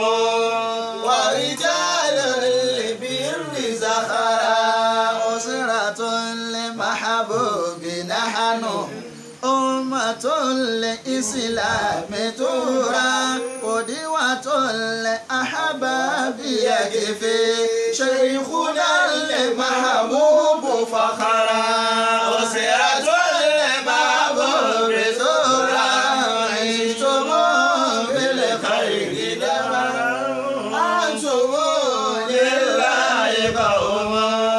ورجال البر زخرا أسرة لمحبوب نحن أمة الإسلام ترى قدوة الأحباب يكفي شيخنا المحبوب فخرا أسرة المحبوب ترى عشتم بالخير دارا أنتم لله قوم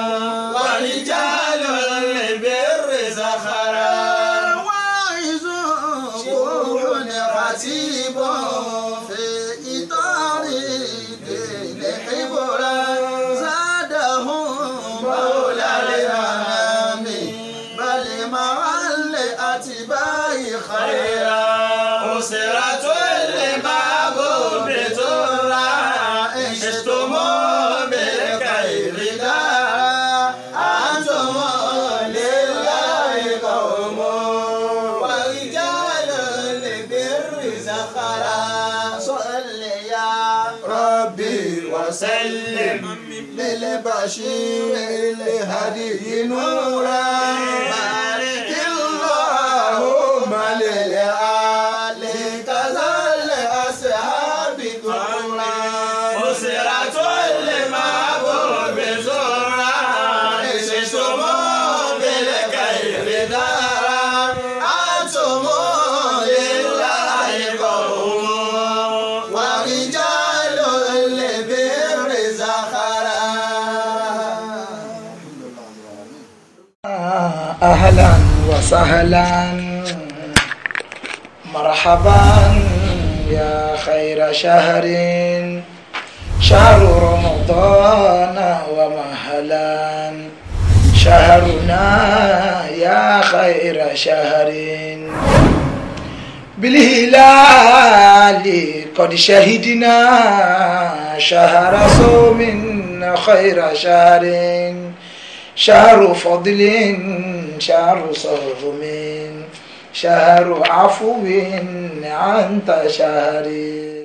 ورجال البر زخرا واعظ روح خطيب في إطار الدين حبرا زادهم مولى الأنام بل مع الأتباع خيرا أسرة المعبود ترى عشتم بالخير دارا أنتم لله قوم ورجال البر زخرا صل يا ربي وسلم للبشير الهدي نورا بارك اللهم للآل كذا الأصحاب ذكورا أسرة المعبود زورا عشتم بالخير دارا أنتم لله قوم ورجال البر زخرا أهلا وسهلا مرحبا يا خير شهر شهر رمضان ومهلا شهرنا يا خير شهر بالهلال قد شهدنا شهر صوم خير شهر شهر فضل شهر صوم شهر عفو أنت شهري